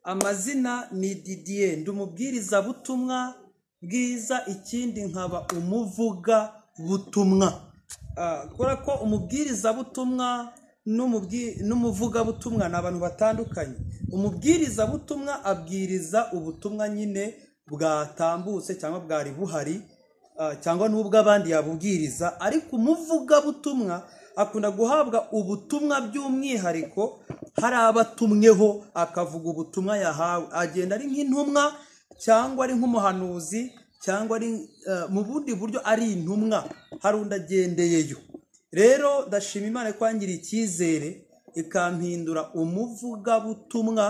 amazina ni didiye ndi umubwirizabutumwa bwiza ikindi nkaba umuvuga butumwa kubera ko umubwirizabutumwa n'umuvugabutumwa ni abantu batandukanye umubwirizabutumwa abwiriza ubutumwa nyine bwatambutse cyangwa bwari buhari cyangwa n'ubwo abandi yabubwiriza ariko umuvugabutumwa akunda guhabwa ubutumwa by'umwihariko hari abatumweho akavuga ubutumwa yahawe agenda ari nk'intumwa cyangwa ari nk'umuhanuzi cyangwa ari mu bundi buryo ari intumwa hari undi agendeyeyo rero ndashima imana kwangira icyizere ikampindura umuvugabutumwa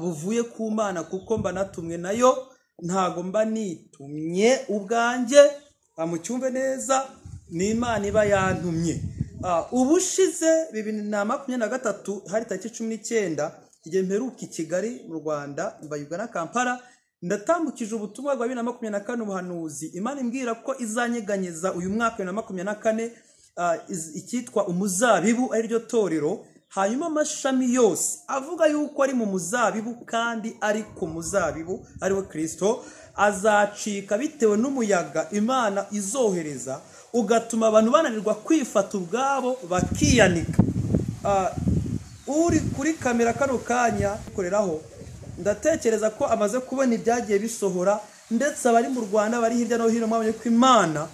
buvuye ku mana kuko mba natumwe nayo ntabwo mba nitumye ubwanjye mucyumve neza ni imana iba yantumye ubushize bibiri na makumyabiri na gatatu hari tariki cumi n'icyenda igihe mperuka i kigali mu rwanda mbayuga na kampala ndatambukije ubutumwa bwa bibiri na makumyabiri na kane ubuhanuzi imana imbwira ko izanyeganyeza uyu mwaka bibiri na makumyabiri na kane icyitwa umuzabibu ariryo torero hanyuma amashami yose avuga yuko ari mu muzabibu kandi ari ku muzabibu ariwe kirisito azacika bitewe n'umuyaga imana izohereza ugatuma abantu bananirwa kwifata ubwabo bakiyanika uri kuri kamera kano kanya koreraho ndatekereza ko amaze kubona ibyagiye bisohora ndetse abari mu rwanda bari hirya no hino mwabonye ko imana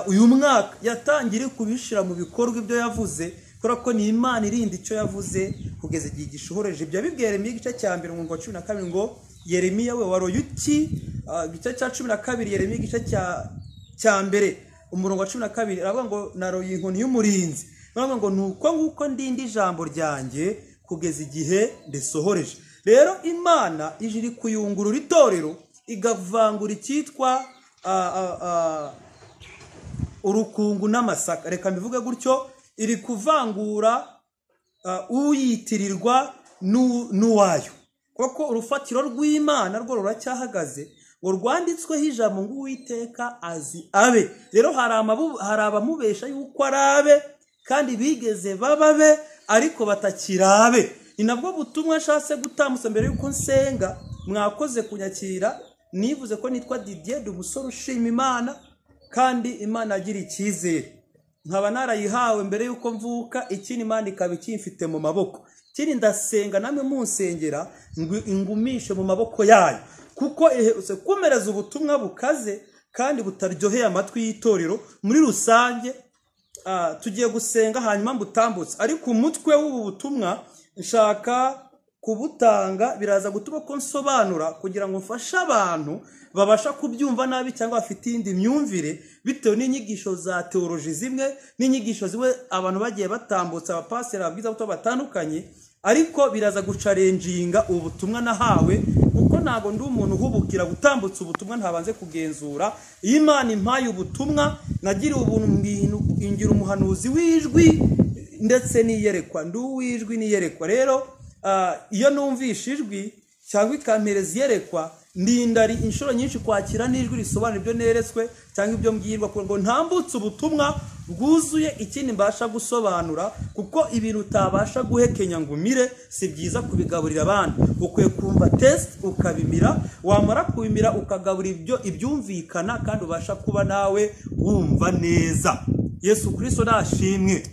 uyu mwaka yatangira kubishyira mu bikorwa ibyo yavuze kubera ko ni imana irinda icyo yavuze kugeza igihe gishohoreje ibyo bibwiye Yeremiya igice cya mbere ngo cumi na kabiri ngo Yeremiya we waroye uki igice cya cumi na kabiri Yeremiya igice cya mbere umurongo wa cumi na kabiri aravuga ngo naroye inkoni y'umurinzi baravuga ngo ni uko nguko ndindi ijambo ryanjye kugeza igihe risohoreje rero imana iri kuyungurura itorero igavangura icyitwa urukungu n'amasaka reka mbivuge gutyo iri kuvangura uyitirirwa n'uwayo kuko urufatiro rw'imana rwo ruracyahagaze ngo rwanditsweho ijambo ngo uwiteka azi abe rero hari abamubesha yuko ari abe kandi bigeze bababe ariko batakiri abe ni nabwo butumwa ashatse gutambutsa mbere y'uko nsenga mwakoze kunyakira nivuze ko nitwa didier ndi umusore ushima imana kandi imana agira icyizere nkaba narayihawe mbere y'uko mvuka ikindi imana ikaba ikimfite mu maboko ikindi ndasenga namwe munsengera ingumishe mu maboko yayo kuko ihetse kumereza ubutumwa bukaze kandi butaryoheye amatwi y'itorero muri rusange tugiye gusenga hanyuma mbutambutse ariko umutwe w'ubu butumwa nshaka kubutanga biraza gutuma ko nsobanura kugira ngo mfashe abantu babasha kubyumva nabi cyangwa bafite iyindi myumvire bitewe n'inyigisho za teoroji zimwe n'inyigisho zimwe abantu bagiye batambutsa abapasiteri ababwiza buto batandukanye ariko biraza gucarenjinga ubu butumwa nahawe kuko ntabwo ndi umuntu uhubukira gutambutsa ubutumwa ntabanze kugenzura iyo imana impaye ubutumwa nagiriye ubuntu ingira umuhanuzi w'ijwi ndetse n'iyerekwa ndi uw'ijwi n'iyerekwa rero iyo numvishe ijwi cyangwa ikampereza iyerekwa ndindari inshuro nyinshi kwakira n'ijwi risobanura ibyo neretswe cyangwa ibyo mbwirwa ngo ntambutse ubutumwa bwuzuye ikindi mbasha gusobanura kuko ibintu utabasha guhekenya ngo umire si byiza kubigaburira abandi ukwiye kumva tesite ukabimira wamara kubimira ukagaburira ibyo ibyumvikana kandi ubasha kuba nawe wumva neza yesu kirisito nashimwe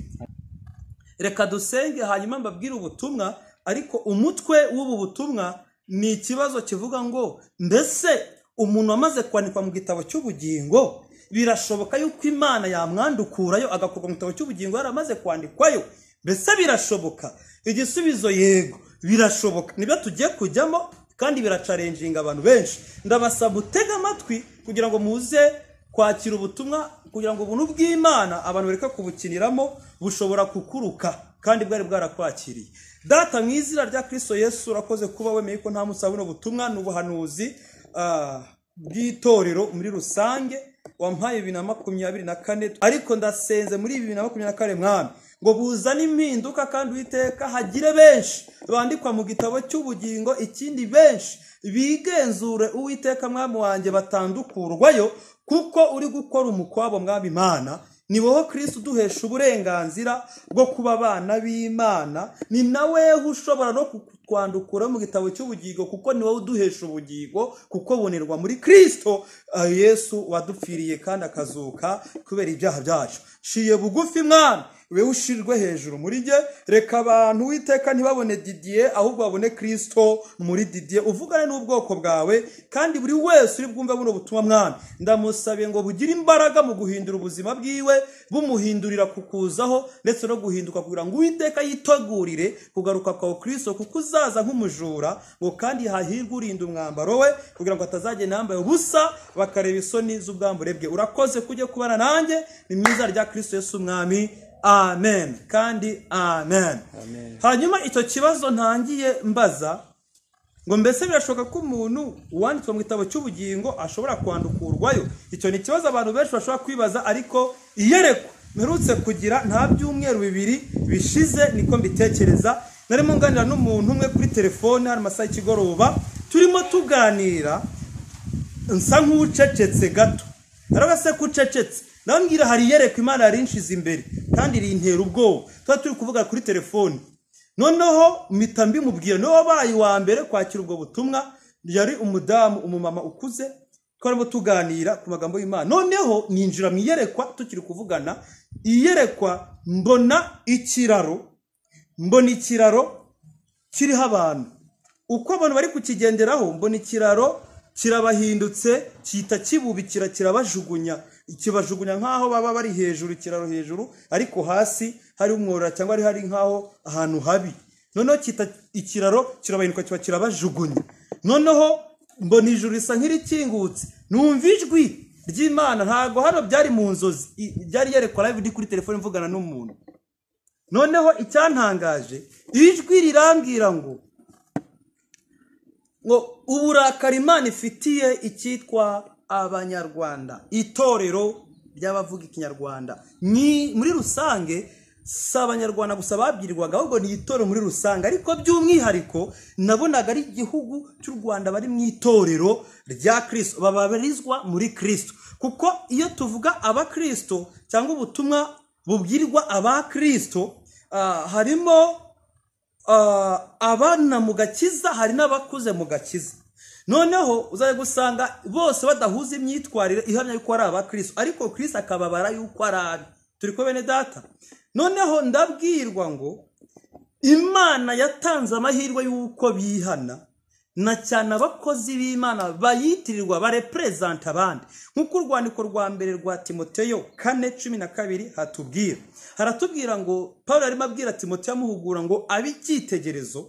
reka dusenge hanyuma mbabwire ubutumwa ariko umutwe w'ubu butumwa ni ikibazo kivuga ngo mbese umuntu wamaze kwandikwa mu gitabo cy'ubugingo birashoboka yuko imana yamwandukurayo agakorwa mu gitabo cy'ubugingo yaramaze kwandikwayo mbese birashoboka igisubizo yego birashoboka nibyo tugiye kujyamo kandi biracarenjinga abantu benshi ndabasaba gutega amatwi kugira ngo muze kwakira ubutumwa kugira ngo ubuntu bw'imana abantu bareke kubukiniramo bushobora kukuruka kandi bwari bwarakwakiriye data mu izina rya kirisito yesu urakoze kuba wemeye ko nta musaba buno butumwa ni ubuhanuzi bw'itorero muri rusange wampaye bibiri na makumyabiri na kane ariko ndasenze muri bibiri na makumyabiri na kane mwami ngo buzane impinduka kandi uwiteka hagire benshi bandikwa mu gitabo cy'ubugingo ikindi benshi bigenzure uwiteka mwami wanjye batandukurwayo kuko uri gukora umukwabo mwami imana ni wowe kirisitu uduhesha uburenganzira bwo kuba abana b'imana ni nawe ushobora no kutwandukura mu gitabo cy'ubugingo kuko ni wowe uduhesha ubugingo kuko bunerwa muri kirisito yesu wadupfiriye kandi akazuka kubera ibyaha byacu nshiye bugufi mwana we ushirwe hejuru muri jye reka abantu witeka ntibabone didiye ahubwo babone kirisito muri didiye uvugane n'ubwoko bwawe kandi buri wese uri bwumve buno butumwa mwana ndamusabiye ngo bugire imbaraga mu guhindura ubuzima bwiwe bumuhindurira kukuzaho ndetse no guhinduka kugira ngo uwiteka yitegurire kugaruka kwawe kirisito kuko uzaza nk'umujura ngo kandi hahirwe urinda umwambaro we kugira ngo atazagenda yambaye ubusa bakareba isoni z'ubwambure bwe urakoze kujya kubana nanjye ni mwiza rya kirisito Yesu umwami amen kandi amen hanyuma icyo kibazo ntangiye mbaza ngo mbese birashoboka ko umuntu uwanditswe mu gitabo cy'ubugingo ashobora kwandukurwayo icyo ni ikibazo abantu benshi bashobora kwibaza ariko iyerekwa mperutse kugira nta byumweru bibiri bishize niko mbitekereza narimo nganira n'umuntu umwe kuri telefone hari amasaha y'ikigoroba turimo tuganira nsa nk'ucecetse gato arabase ko ucecetse ndababwira hari iyerekwa imana yarinshize imbere kandi rintera ubwoba tuba turi kuvuga kuri telefoni noneho mpita mbimubwiye wabaye uwa mbere kwakira ubwo butumwa yari umudamu umumama ukuze twarimo tuganira ku magambo y'imana noneho ninjira mu iyerekwa tukiri kuvugana iyerekwa mbona ikiraro mbona ikiraro kiriho abantu uko abantu bari kukigenderaho mbona ikiraro kirabahindutse cyita kibubikira kirabajugunya kibajugunya nk'aho baba bari hejuru ikiraro hejuru ariko hasi hari umworora cyangwa ari hari nk'aho ahantu habi noneho kita ikiraro kirabahinduka kiba kirabajugunya noneho mbona ijuru risa nk'irikingutse numva ijwi ry'imana ntabwo hano byari mu nzozi byari yerekwa live ndi kuri telefone mvugana n'umuntu noneho icyantangaje ijwi rirambwira ngo ngo uburakari imana ifitiye icyitwa abanyarwanda itorero ry'abavuga ikinyarwanda ni muri rusange si abanyarwanda gusa babyirirwaga ahubwo ni itorero muri rusange ariko by'umwihariko nabonaga ari igihugu cy'u rwanda bari mu itorero rya kirisito babarizwa muri kirisito kuko iyo tuvuga abakirisito cyangwa ubutumwa bubwirwa abakirisito harimo abana mu gakiza hari n'abakuze mu gakiza noneho uzajya gusanga bose badahuza imyitwarire ihamya yuko ari abakirisi ariko kirisi akababara yuko ari abe turi ko bene data noneho ndabwirwa ngo imana yatanze amahirwe y'uko bihana na cyane abakozi b'imana bayitirirwa bareperezanta abandi nk'uko urwandiko rwa mbere rwa timoteyo kane cumi na kabiri hatubwira haratubwira ngo paul arimo abwira timoteyo amuhugura ngo abe icyitegerezo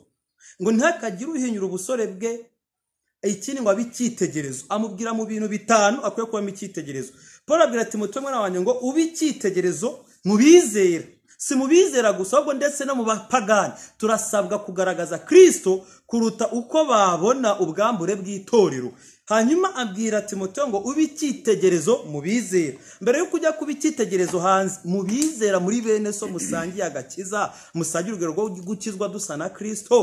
ngo ntihakagire uhinyura ubusore bwe ikindi ngo abe icyitegerezo amubwira mu bintu bitanu akwiye kubamo icyitegerezo paul abwira ati muto mwana wanjye ngo ube icyitegerezo mubizera si mubizera gusa ahubwo ndetse no mu bapagani turasabwa kugaragaza kirisito kuruta uko babona ubwambure bw'itorero hanyuma abwira timoteyo ngo ube icyitegerezo mu bizera mbere yo kujya kuba icyitegerezo hanze mu bizera muri bene so musangiye agakiza musangiye urugero rwo gukizwa dusa na kirisito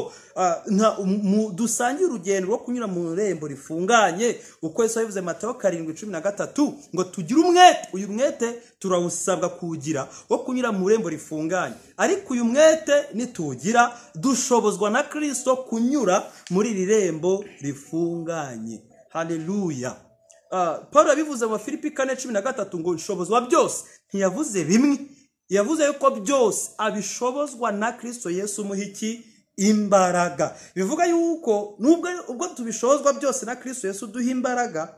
dusangiye urugendo rwo kunyura mu irembo rifunganye uko yose yabivuze mateo karindwi cumi na gatatu ngo tugire umwete uyu mwete turawusabwa kuwugira wo kunyura mu irembo rifunganye ariko uyu mwete nituwugira dushobozwa na kirisito kunyura muri iri rembo rifunganye haleluya paul yabivuze mu bafilipi kane cumi na gatatu ngo nshobozwa byose ntiyavuze bimwe yavuze yuko byose abishobozwa na kirisito yesu umuhiki imbaraga bivuga yuko nubwo ubwo tubishobozwa byose na kirisito yesu duha imbaraga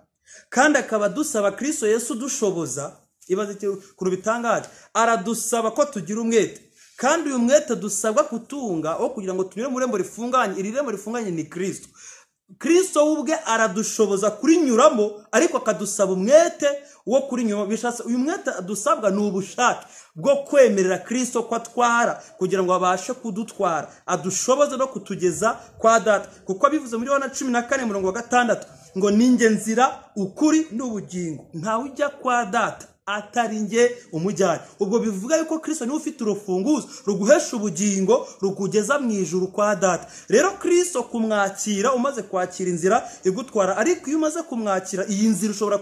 kandi akaba dusaba kirisito yesu dushoboza ibaze ikintu bitangaje aradusaba ko tugira umwete kandi uyu mwete dusabwa kutunga aho kugira ngo tunyure mu rembo rifunganye iri rembo rifunganye ni kirisito kirisito we ubwe aradushoboza kurinyuramo ariko akadusaba umwete wo kurinyuramo bishatse uyu mwete adusabwa ni ubushake bwo kwemerera kirisito ko atwara kugira ngo abashe kudutwara adushoboze no kutugeza kwa data kuko abivuze muri wa cumi na kane mirongo gatandatu ngo ninjye nzira ukuri n'ubugingo ntawe ujya kwa data atari nge umujyanye ubwo bivuga yuko kirisito niwe ufite urufunguzo ruguhesha ubugingo rukugeza mu ijuru kwa data rero kirisito kumwakira umaze kwakira inzira igutwara ariko iyo umaze kumwakira iyi nzira ushobora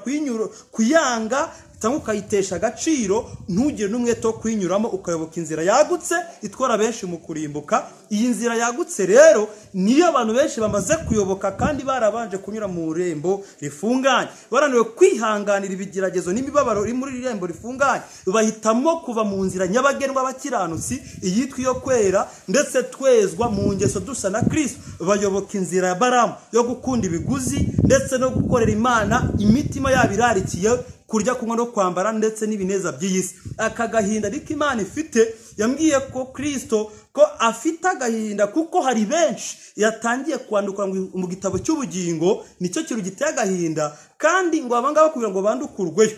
kuyanga cyangwa ukayitesha agaciro ntugire n'umwete wo kuyinyuramo ukayoboka inzira yagutse itwara benshi mu kurimbuka iyi nzira yagutse rero niyo abantu benshi bamaze kuyoboka kandi barabanje kunyura mu irembo rifunganye barananiwe kwihanganira ibigeragezo n'imibabaro iri muri iri rembo rifunganye bahitamo kuva mu nzira nyabagendwa abakiranutsi iyitwa iyo kwera ndetse twezwa mu ngeso dusa na kirisito bayoboka inzira ya baramu yo gukunda ibiguzi ndetse no gukorera imana imitima yabo irarikiye kurya kunywa no kwambara ndetse n'ibineza by'iyi si aka gahinda ariko imana ifite yambwiye ko kirisito ko afite agahinda kuko hari benshi yatangiye kwandukura mu gitabo cy'ubugingo nicyo kintu giteye agahinda kandi ngo abangaba kugira ngo bandukurweyo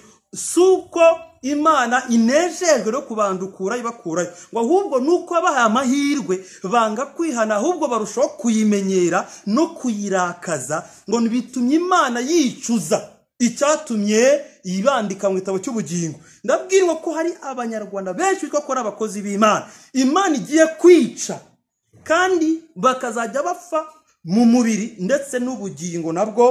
si uko imana inejejwe no kubandukura ibakurayo ngo ahubwo ni uko babahaye amahirwe banga kwihana ahubwo barushaho kuyimenyera no kuyirakaza ngo bitumye imana yicuza icyatumye yibandika mu gitabo cy'ubugingo ndabwirwa ko hari abanyarwanda benshi bitwa ko ari abakozi b'imana imana igiye kwica kandi bakazajya bapfa mu mubiri ndetse n'ubugingo nabwo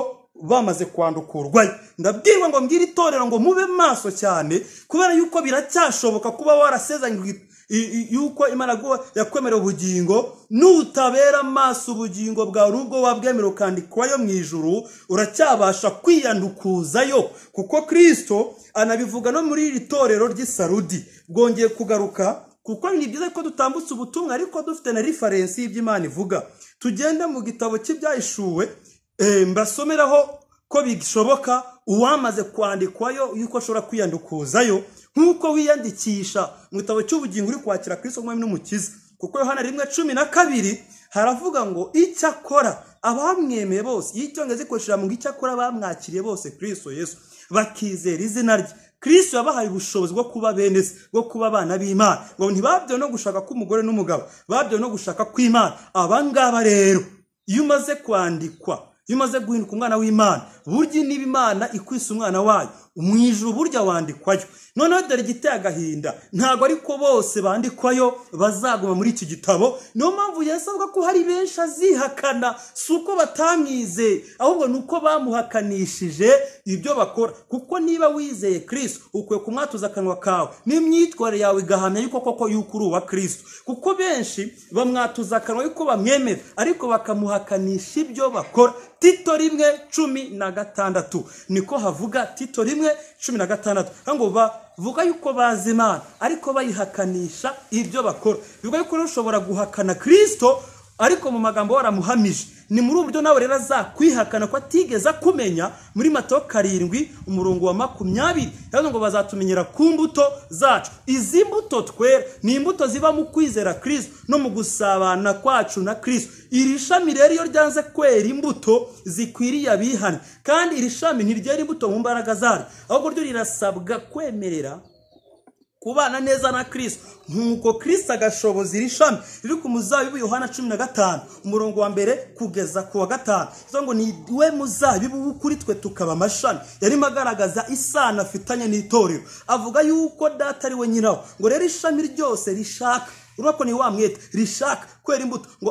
bamaze kwandukurwayo ndabwirwa ngo mbwire itorero ngo mube maso cyane kubera yuko biracyashoboka kuba warasezanye yuko imana yakwemerera ubugingo nutabera maso ubugingo bwawe ubwo wabwemera ukandikwayo mu ijuru uracyabasha kwiyandukuzayo kuko kirisito anabivuga no muri iri torero ry'isarudi bwongeye kugaruka kuko ni byiza ko dutambutse ubutumwa ariko dufite na referensi y'iby'imana ivuga tugende mu gitabo cy'ibyahishuwe mbasomeraho ko bishoboka uwamaze kwandikwayo yuko ashobora kwiyandukuzayo nk'uko wiyandikisha mu gitabo cy'ubugingo uri kwakira Kristo umwami n'umukiza kuko yohana rimwe cumi na kabiri haravuga ngo icyakora abamwemeye bose iyo icyongereza ikoresheje ngo icyakora bamwakiriye bose Kristo Yesu bakizera izina rye Kristo yabahaye ubushobozi bwo kuba bene se bwo kuba abana b'imana ngo ntibabyo no gushaka k'umugore n'umugabo babyo no gushaka kw'imana abangaba rero iyo umaze kwandikwa iyo umaze guhinduka umwana w'imana burya niba imana ikwisa umwana wayo umwijuru burya wandikwayo noneho dore igiteye agahinda ntabwo ariko bose bandikwayo bazaguma muri iki gitabo niyo mpamvu yasabwa ko hari benshi azihakana si uko batamwizeye ahubwo ni uko bamuhakanishije ibyo bakora kuko niba wizeye kirisito ukwiye kumwatuza akanwa kawe n'imyitwarire yawe igahamya yuko koko yuko uri uwa kirisito kuko benshi bamwatuza akanwa yuko bamwemera ariko bakamuhakanisha ibyo bakora tito rimwe cumi na gatandatu niko havuga tito rimwe cumi na gatandatu ngo bavuga yuko bazi imana ariko bayihakanisha ibyo bakora bivuga yuko ushobora guhakana kirisito ariko mu magambo waramuhamije ni muri ubu buryo nawe rero azakwihakana ko atigeze akumenya muri mato karindwi umurongo wa makumyabiri rero ngo bazatumenyera ku mbuto zacu izi mbuto twera ni imbuto ziba mu kwizera kirisito no mu gusabana kwacu na kirisito iri shami rero iyo ryanze kwera imbuto zikwiriye abihana kandi iri shami ntiryera imbuto mu mbaraga zaryo ahubwo ryo rirasabwa kwemerera kubana neza na kirisito nk'uko kirisito agashoboza iri shami riri ku muzabibu yohana cumi na gatanu umurongo wa mbere kugeza ku wa gatanu bivuga ngo ni we muzabibu kuri twe tukaba amashami yarimo agaragaza isano afitanye n'itorero avuga yuko data ari we nyirawo ngo rero ishami ryose rishaka urabona ko ni wa mwete rishaka kwera imbuto ngo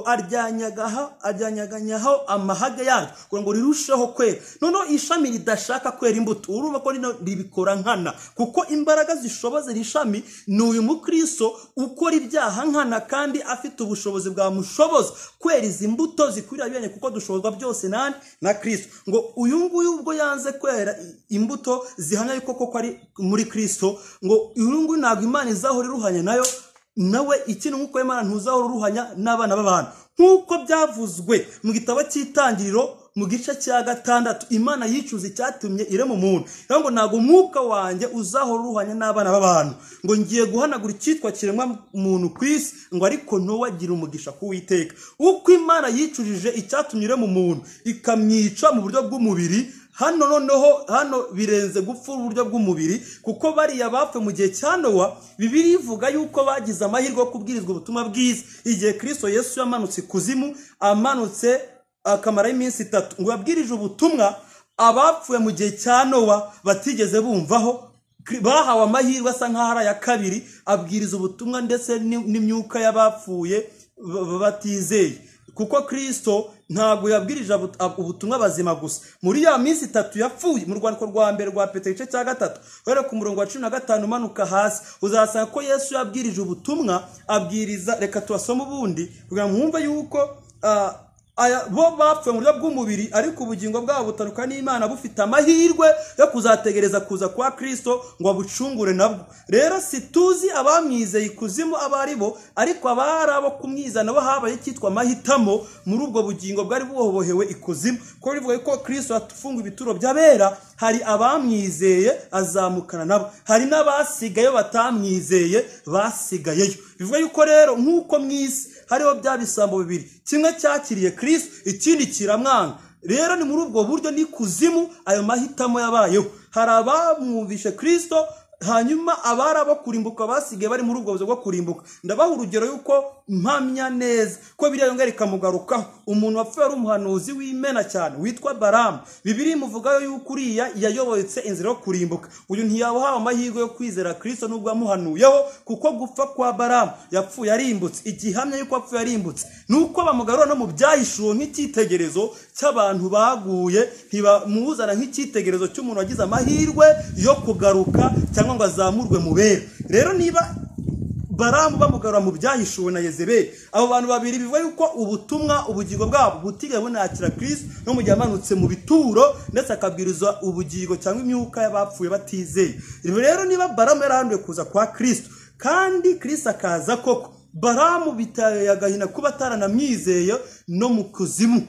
aryanyaganyaho amahage yaryo kugira ngo rirusheho kwera noneho ishami ridashaka kwera imbuto urumva ko rino ribikora nkana kuko imbaraga zishoboza iri shami ni uyu mukristo ukora ibyaha nkana kandi afite ubushobozi bwamushoboza kwera izi mbuto zikwiriye bene kuko dushobozwa byose nani na kirisito ngo uyu nguyu ubwo yanze kwera imbuto zihamya yuko koko ari muri kirisito ngo uyu nguyu ntabwo imana izahora iruhanya nayo nawe ikintu nk'uko imana ntuzahora uruhanya n'abana b'abantu nk'uko byavuzwe mu gitabo cy'itangiriro mu gice cya gatandatu imana yicuza icyatumye irema umuntu rero ngo ntabwo umwuka wanjye uzahora uruhanya n'abana b'abantu ngo ngiye guhanagura icyitwa kiremwa muntu ku isi ngo ariko ntuwagire umugisha kuwiteka uko imana yicujije icyatumye irema umuntu ikamwica mu buryo bw'umubiri hano noneho hano birenze gupfa uburyo bw'umubiri kuko bariya bapfe mu gihe cya nowa bibiri ivuga yuko bagize amahirwe yo kubwirizwa ubutumwa bwiza igihe kirisito yesu yamanutse ikuzimu amanutse akamara y'iminsi itatu ngo yabwirije ubutumwa abapfuye mu gihe cya nowa batigeze bumvaho bahawe amahirwe asa nk'aho ari aya kabiri abwiriza ubutumwa ndetse n'imyuka y'abapfuye batizeye kuko kirisito ntabwo yabwirije ubutumwa bazima gusa muri ya minsi itatu yapfuye mu rwandiko rwa mbere rwa petero igice cya gatatu kubera ku murongo wa cumi na gatanu umanuka hasi uzasanga ko yesu yabwirije ubutumwa abwiriza reka tubasome ubundi kugira ngo mwumve yuko aya bo bapfuye mu buryo bw'umubiri ariko ubugingo bwabo butaruka n'imana bufite amahirwe yo kuzategereza kuza kwa kirisito ngo abucungure nabwo rero si tuzi abamwizeye ikuzimu abo ari bo ariko abari abo kumwizana bo habaye icyitwa amahitamo muri ubwo bugingo bwari buhobohewe ikuzimu ko bivuga ko kirisito afunga ibituro by'abera hari abamwizeye azamukana nabo hari n'abasigaye batamwizeye basigayeyo bivuga yuko rero nk'uko mwisi hariho bya bisambo bibiri kimwe cyakiriye kirisito ikindi kiramwanga rero ni muri ubwo buryo n'ikuzimu ayo mahitamo yabayeho hari abamwumvishe kirisito hanyuma abari abo kurimbuka basigaye bari muri ubwo buzima bwo kurimbuka ndabaha urugero y'uko mpamya neza ko biriya yongera ikamugarukaho umuntu wapfuye ari umuhanuzi w'imena cyane witwa baramu bibiri muvuga yuko uriya yayoboyetse inzira yo kurimbuka uyu ntiyabahawe amahirwe yo kwizera kirisito nubwo yamuhanuyeho kuko gupfa kwa baramu yapfuye arimbutse igihamya y'uko apfuye arimbutse ni uko bamugarura no mu byahishuwe nk'icyitegererezo cy'abantu baguye ntibamuzana nk'icyitegererezo cy'umuntu wagize amahirwe yo kugaruka cyangwa ngo azamurwe mu bera rero niba baramu bamugarura mu byahishuwe na yezebeli abo bantu babiri bivuga yuko ubutumwa ubugingo bwabo butigeze bunakira kirisito no mu gihe amanutse mu bituro ndetse akabwiriza ubugingo cyangwa imyuka y'abapfuye batizeye rero niba baramu yarahanduye kuza kwa kirisito kandi kirisito akaza koko baramu bitaye agahina kuba ataranamwizeye no mu kuzimu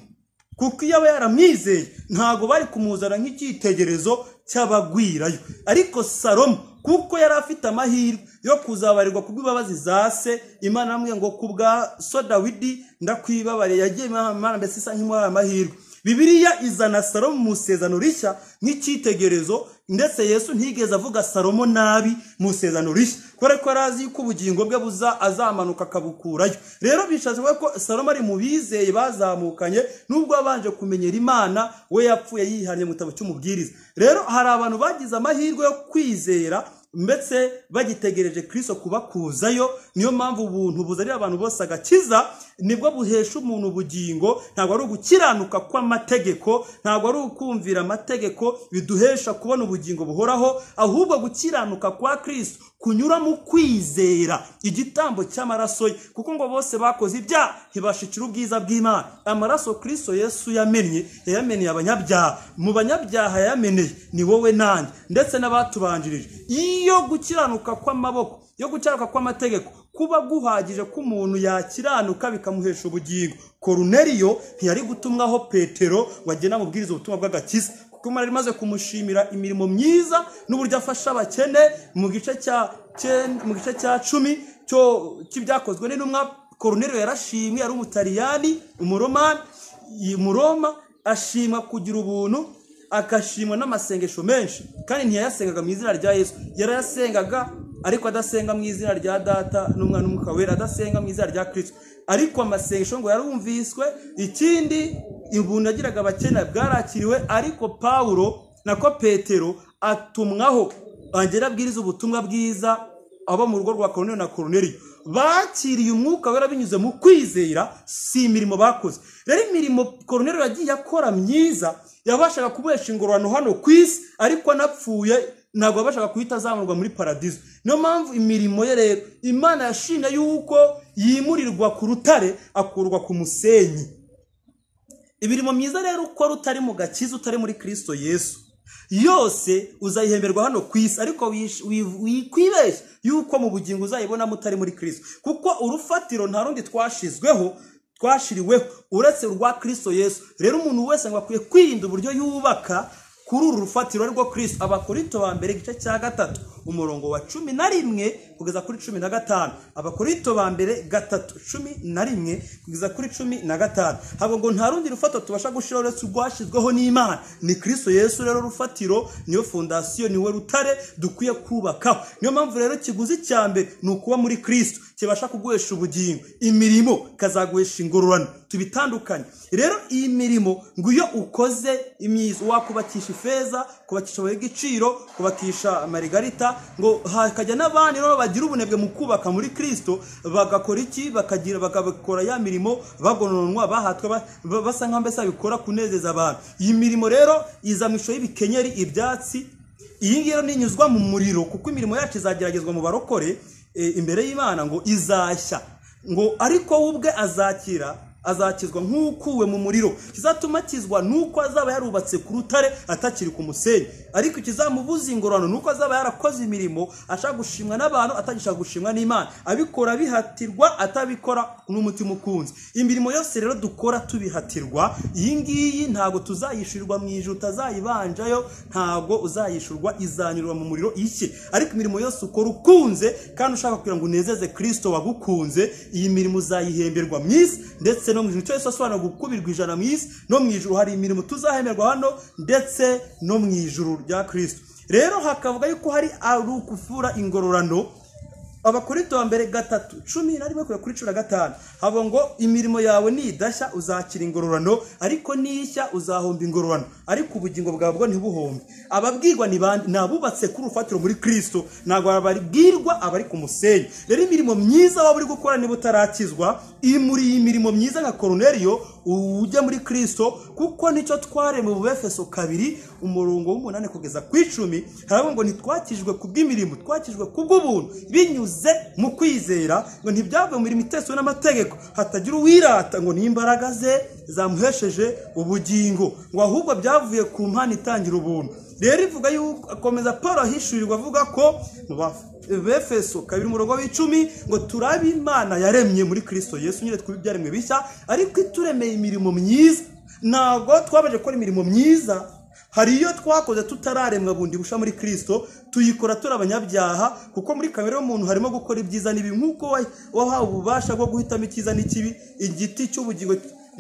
kuko iyo aba yaramwizeye ntabwo bari kumuzana nk'icyitegererezo cy'abagwirayo ariko salomo kuko yari afite amahirwe yo kuzabarirwa ku bw'imbabazi za se imana yamubwiye ngo ku bwa so dawidi ndakwibabariye yagiye imana mbese isa nk'imuhaye amahirwe bibiriya izana salomo mu isezano rishya nk'icyitegererezo ndetse yesu ntigeze avuga salomo nabi mu isezano rishya kubera ko yari azi yuko ubugingo bwe buza azamanuka akabukurayo rero bishatse kuvuga ko salomo ari mu bizeye bazamukanye nubwo yabanje kumenyera imana we yapfuye yihariye mu gitabo cy'umubwiriza rero hari abantu bagize amahirwe yo kwizera ndetse bagitegereje kirisito kubakuzayo niyo mpamvu ubuntu buzanira abantu bose agakiza nibwo buhesha umuntu ubugingo ntabwo ari ugukiranuka kw'amategeko ntabwo ari ukumvira amategeko biduhesha kubona ubugingo buhoraho ahubwo gukiranuka kwa kirisito kunyura mu kwizera igitambo cy'amaraso ye kuko ngo bose bakoze ibyaha ntibashikira ubwiza bw'imana amaraso kirisito yesu yamennye yayameneye abanyabyaha mu banyabyaha yayameneye ni wowe nanjye ndetse n'abatubanjirije iyo gukiranuka kw'amaboko yo gukiranuka kw'amategeko kuba guhagije ko umuntu yakiranuka bikamuhesha ubugingo koruneriyo ntiyari gutumwaho petero ngo agende amubwirize ubutumwa bw'agakiza kuko imana yari imaze kumushimira imirimo myiza n'uburyo afasha abakene mu gice cya cumi cy'ibyakozwe n'intumwa koruneriyo yarashimwe yari umutariyani umuromani umuroma ashimwa kugira ubuntu agashimwa n'amasengesho menshi kandi ntiyayasengaga mu izina rya yesu yarayasengaga ariko adasenga mu izina rya data n'umwana n'umwuka wera adasenga mu izina rya kirisito ariko amasengesho ngo yarumviswe ikindi ibuntu yagiraga abakene bwarakiriwe ariko pawulo nako petero atumwaho agera abwiriza ubutumwa bwiza abo mu rugo rwa koroneri na koroneri bakiriye umwuka wera binyuze mu kwizera si imirimo bakoze rero imirimo koroneri yagiye akora myiza yabashaga kubohesha ingororano hano ku isi ariko anapfuye ntabwo bashaka guhita azamurwa muri paradizo niyo mpamvu imirimo ye rero imana yashimye yuko yimurirwa ku rutare akurwa ku musenyi imirimo myiza rero ukora utari mu gakiza utari muri kirisito yesu yose uzayihemberwa hano ku isi ariko wikwibeshya yuko mu bugingo uzayibonamo utari muri kirisito kuko urufatiro nta rundi twashizweho twashiriweho uretse urwa kirisito yesu rero umuntu wese ngo akwiye kwirinda uburyo yubaka kuri uru rufatiro rwo kirisito abakorito ba mbere igice cya gatatu umurongo wa cumi na rimwe kugeza kuri cumi na gatanu abakorito ba mbere gatatu cumi na rimwe kugeza kuri cumi na gatanu ntabwo ngo nta rundi rufatiro tubasha gushyiraho uretse urwashyizweho n'imana ni kirisito yesu rero rufatiro niyo fondasiyo niwe rutare dukwiye kubakaho niyo mpamvu rero ikiguzi cya mbere ni ukuba muri kirisito kibasha kuguhesha ubugingo imirimo ikazaguhesha ingororano tubitandukanye rero iyi mirimo ngo iyo ukoze imyiza wakubakisha ifeza kubakisha amabuye y'igiciro kubakisha amarigarita ngo hakajya n'abandi rero bagira ubunebwe mu kubaka muri kirisito bagakora iki bakagira bagakora ya mirimo bagononwa bahatwa ba- basa nk'aho mbese babikora kunezeza abantu iyi mirimo rero iza mu ishusho y'ibikenyeri ibyatsi iyi ngiyi rero ninyuzwa mu muriro kuko imirimo yacu izageragezwa mu barokore eh, imbere y'imana ngo izashya ngo ariko we ubwe azakira azakizwa nk'ukuwe mu muriro kizatuma akizwa nuko azaba yarubatse ku rutare atakiri ku musenyi ariko ikizamubuza ingororano nuko azaba yarakoze imirimo ashaka gushimwa n'abantu atagishaka gushimwa n'imana abikora bihatirwa atabikora n'umutima ukunze imirimo yose rero dukora tubihatirwa iyi ngiyi ntabwo tuzayishyurirwa mu ijuru utazayibanjayo ntabwo uzayishyurwa izanyurwa mu muriro ishye ariko imirimo yose ukora ukunze kandi ushaka kugira ngo unezeze kirisito wagukunze iyi mirimo uzayihemberwa mu isi ndetse no mu ijuru icyo yose asobanura gukubirwa ijana mu isi no mu ijuru hari imirimo tuzahemberwa hano ndetse no mu ijuru rya kirisito rero hakavuga yuko hari ari ukufura ingororano abakorinto wa mbere gatatu cumi na rimwe kugera kuri cumi na gatanu havuga ngo imirimo yawe nidashya uzakira ingororano ariko nishya uzahomba ingororano ariko ubugingo bwawe bwo ntibuhombe ababwirwa ni bande? ni abubatse kuri urufatiro muri kirisito ntabwo babwirwa abari ku musenyi rero imirimo myiza waba uri gukora niba utarakizwa iri muri iyi mirimo myiza nka koroneriyo ujya muri kirisito kuko nicyo tware mu bufeso kabiri umurongo w'umunani kugeza ku icumi haravuga ngo ntitwakijwe ku bw'imirimo twakijwe ku bw'ubuntu binyuze mu kwizera ngo ntibyave mu mirimo iteswe n'amategeko hatagira uwirata ngo n'imbaraga ze zamuhesheje ubugingo ngo ahubwo byavuye ku mpano itangira ubuntu rero ivuga yuko akomeza paul ahishurirwa avuga ko mu ba- befeso kabiri umurongo w'icumi ngo turabe imana yaremye muri kirisito yesu nyine twibye ibyaremwe bishya ariko ituremeye imirimo myiza ntabwo twabaje gukora imirimo myiza hari iyo twakoze tutararemwa bundi busha muri kirisito tuyikora turi abanyabyaha kuko muri kamere y'umuntu harimo gukora ibyiza n'ibibi nk'uko wa- wahawe ububasha bwo guhitamo icyiza n'ikibi igiti cy'ubugingo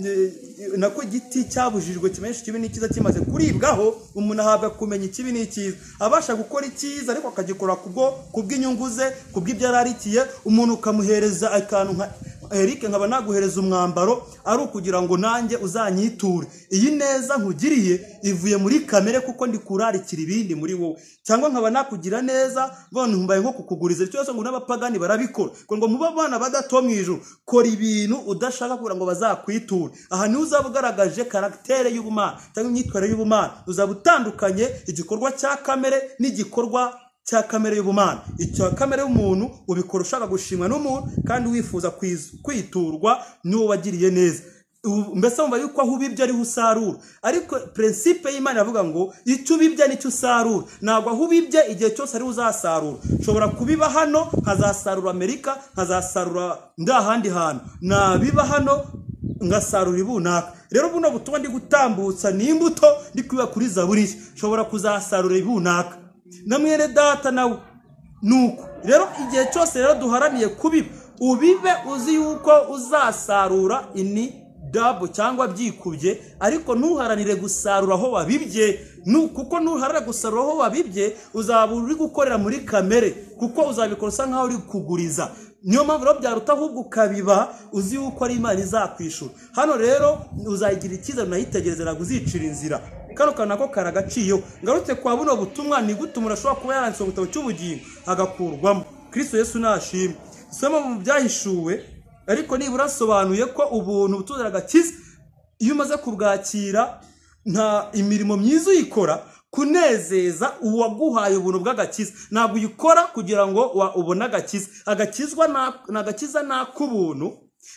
Eh, nako igiti cyabujijwe kimenyesha ikibi n'ikiza kimaze kuribwaho umuntu ahabwa kumenya ikibi n'ikiza abasha gukora icyiza ariko akagikora kubwo kubw'inyungu ze kubw'ibyo yari arikiye umuntu ukamuhereza akantu nka Eric nkaba naguhereza umwambaro ari ukugira ngo nanjye uzanyiture iyi neza nkugiriye ivuye muri kamere kuko ndi kurarikira ibindi muri wowe cyangwa nkaba nakugira neza bone mbaye nko kukuguriza icyo cyose ngo n'abapagani barabikora ngo ngo mube abana badato mu ijuru kora ibintu udashaka kugira ngo bazakwiture aha niho uzaba ugaragaje karagitere y'ubumana cyangwa imyitwarire y'ubumana uzaba utandukanye igikorwa cya kamere n'igikorwa cya kamere y'ubumana icya kamere y'umuntu ubikora ushaka gushimwa n'umuntu kandi wifuza kwiz- kwiturwa n'uwo wagiriye neza Ubu- mbese wumva yuko aho ubibye ariho usarura ariko prinsipe y'imana iravuga ngo icyo ubibye nicyo usarura ntabwo aho ubibye igihe cyose ariho uzasarura nshobora kubiba hano nkazasarura amerika nkazasarura ndi ahandi hantu nabiba hano ngasarura ibunaka rero buno butumwa ndi gutambutsa ni imbuto ndi kwiba kuri zaburi nshobora kuzasarura ibunaka na mwene data nawe nuko rero igihe cyose rero duharaniye kubiba ubibe uzi yuko uzasarura ini dabo cyangwa byikubye ariko ntuharanire gusarura aho wabibye nu- kuko ntuharanira gusarura aho wabibye uzaba uri gukorera muri kamere kuko uzabikora usa nkaho uri kuguriza niyo mpamvu rero byaruta ahubwo ukabiba uzi yuko ari imana izakwishura hano rero uzayigira icyizere unayitegereze ntabwo uzicira inzira kano kantu nako kari agaciro ngarutse kwa buno butumwa ni gutuma urashobora kuba yaranditse mu gitabo cy'ubugingo agakurwamo kristo yesu nashimwe isomo mu byahishuwe ariko nibura asobanuye ko ubuntu butuzanira agakiza iyo umaze kubwakira nta imirimo myiza uyikora kunezeza uwaguhaye ubuntu bw'agakiza ntabwo uyikora kugira ngo wa- ubone agakiza agakizwa na- ni agakiza naka ubuntu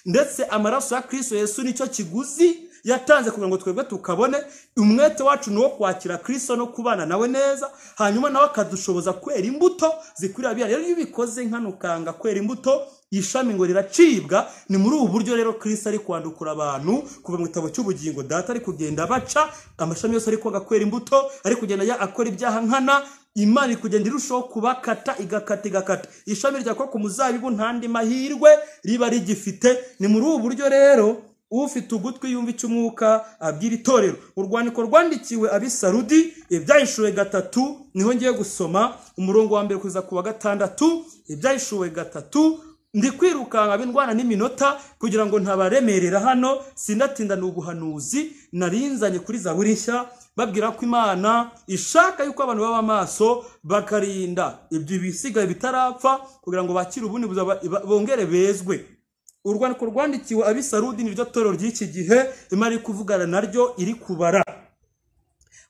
ndetse amaraso ya kirisito yesu nicyo kiguzi yatanze kugira ngo twebwe tukabone umwete wacu ni uwo kwakira kirisito no kubana nawe neza hanyuma nawe akadushoboza kwera imbuto zikwiriye abihari rero iyo ubikoze nkano ukanga kwera imbuto ishami ngo riracibwa ni muri ubu buryo rero kirisito ari kwandukura abantu kuva mu gitabo cy'ubugingo data ari kugenda baca amashami yose ari koga kwera imbuto ari kugenda ya- akora ibyaha nkana imana iri kugenda irushaho kubakata igakata igakata ishami rya kwa ku muzabibu nta ndi mahirwe riba rigifite ni muri ubu buryo rero ufite ugutwi yumva icy'umwuka abwira itorero urwandiko rwandikiwe abisarudi ibyahishuwe gatatu niho ngiye gusoma umurongo wa mbere kugeza ku wa gatandatu ibyahishuwe gatatu ndi kwirukanka bindwana n'iminota kugira ngo ntabaremerera hano sindatinda ni ubuhanuzi narinzanye kuri zaburi nshya babwira ko imana ishaka yuko abantu baba amaso bakarinda ibyo bisigaye bitarapfa kugira ngo bakire ubundi buzaba- ba- bongere bezwe urwandiko rwandikiwe abisarudi niryo torero ry'iki gihe imana iri kuvugana naryo iri kubara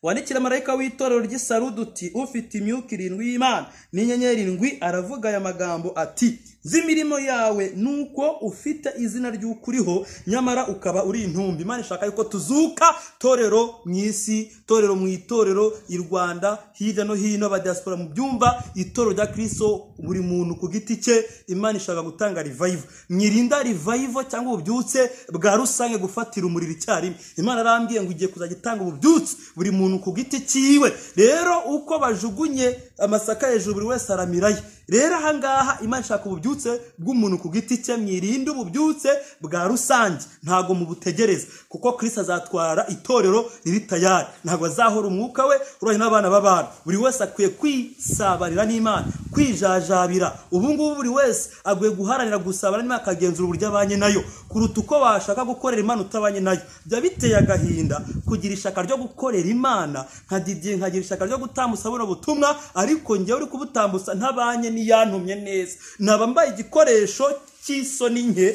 wandikira marayika w'itorero ry'isarudi uti ufite imyuka irindwi y'imana n'inyenyeri irindwi aravuga aya magambo ati nzi imirimo yawe nuko ufite izina ry'ukuriho nyamara ukaba uri intumbi imana ishaka yuko tuzuka torero mu isi torero mu itorero i rwanda hirya no hino abadiaspora mu byumba itorero rya kristo buri muntu ku giti cye imana ishaka gutanga revival mwirinda revival cyangwa ububyutse bwa rusange gufatira umuriro icyarimwe imana arambwiye ngo igiye kuzajya itanga ububyutse buri muntu ku giti cyiwe rero uko bajugunye amasaka hejuru buri wese aramiraye rero ahangaha imana ishaka ububyutse bw'umuntu ku giti cye mwirinde ububyutse bwa rusange ntabwo mubutegereza kuko kirisita azatwara itorero riri tayari ntabwo azahora umwuka we uranye n'abana b'abantu buri wese akwiye kwisabarira n'imana kwijajabira ubu ngubu buri wese aguye guharanira gusabana n'imana akagenzura uburyo abanye nayo kuruta uko washaka gukorera imana utabanye nayo biba biteye agahinda kugira ishyaka ryo gukorera imana nka didiye nkagira ishyaka ryo gutambutsa buno butumwa ariko njyewe uri kubutambutsa ntabanye n'iyantumye neza naba mbaye igikoresho cy'isoni nke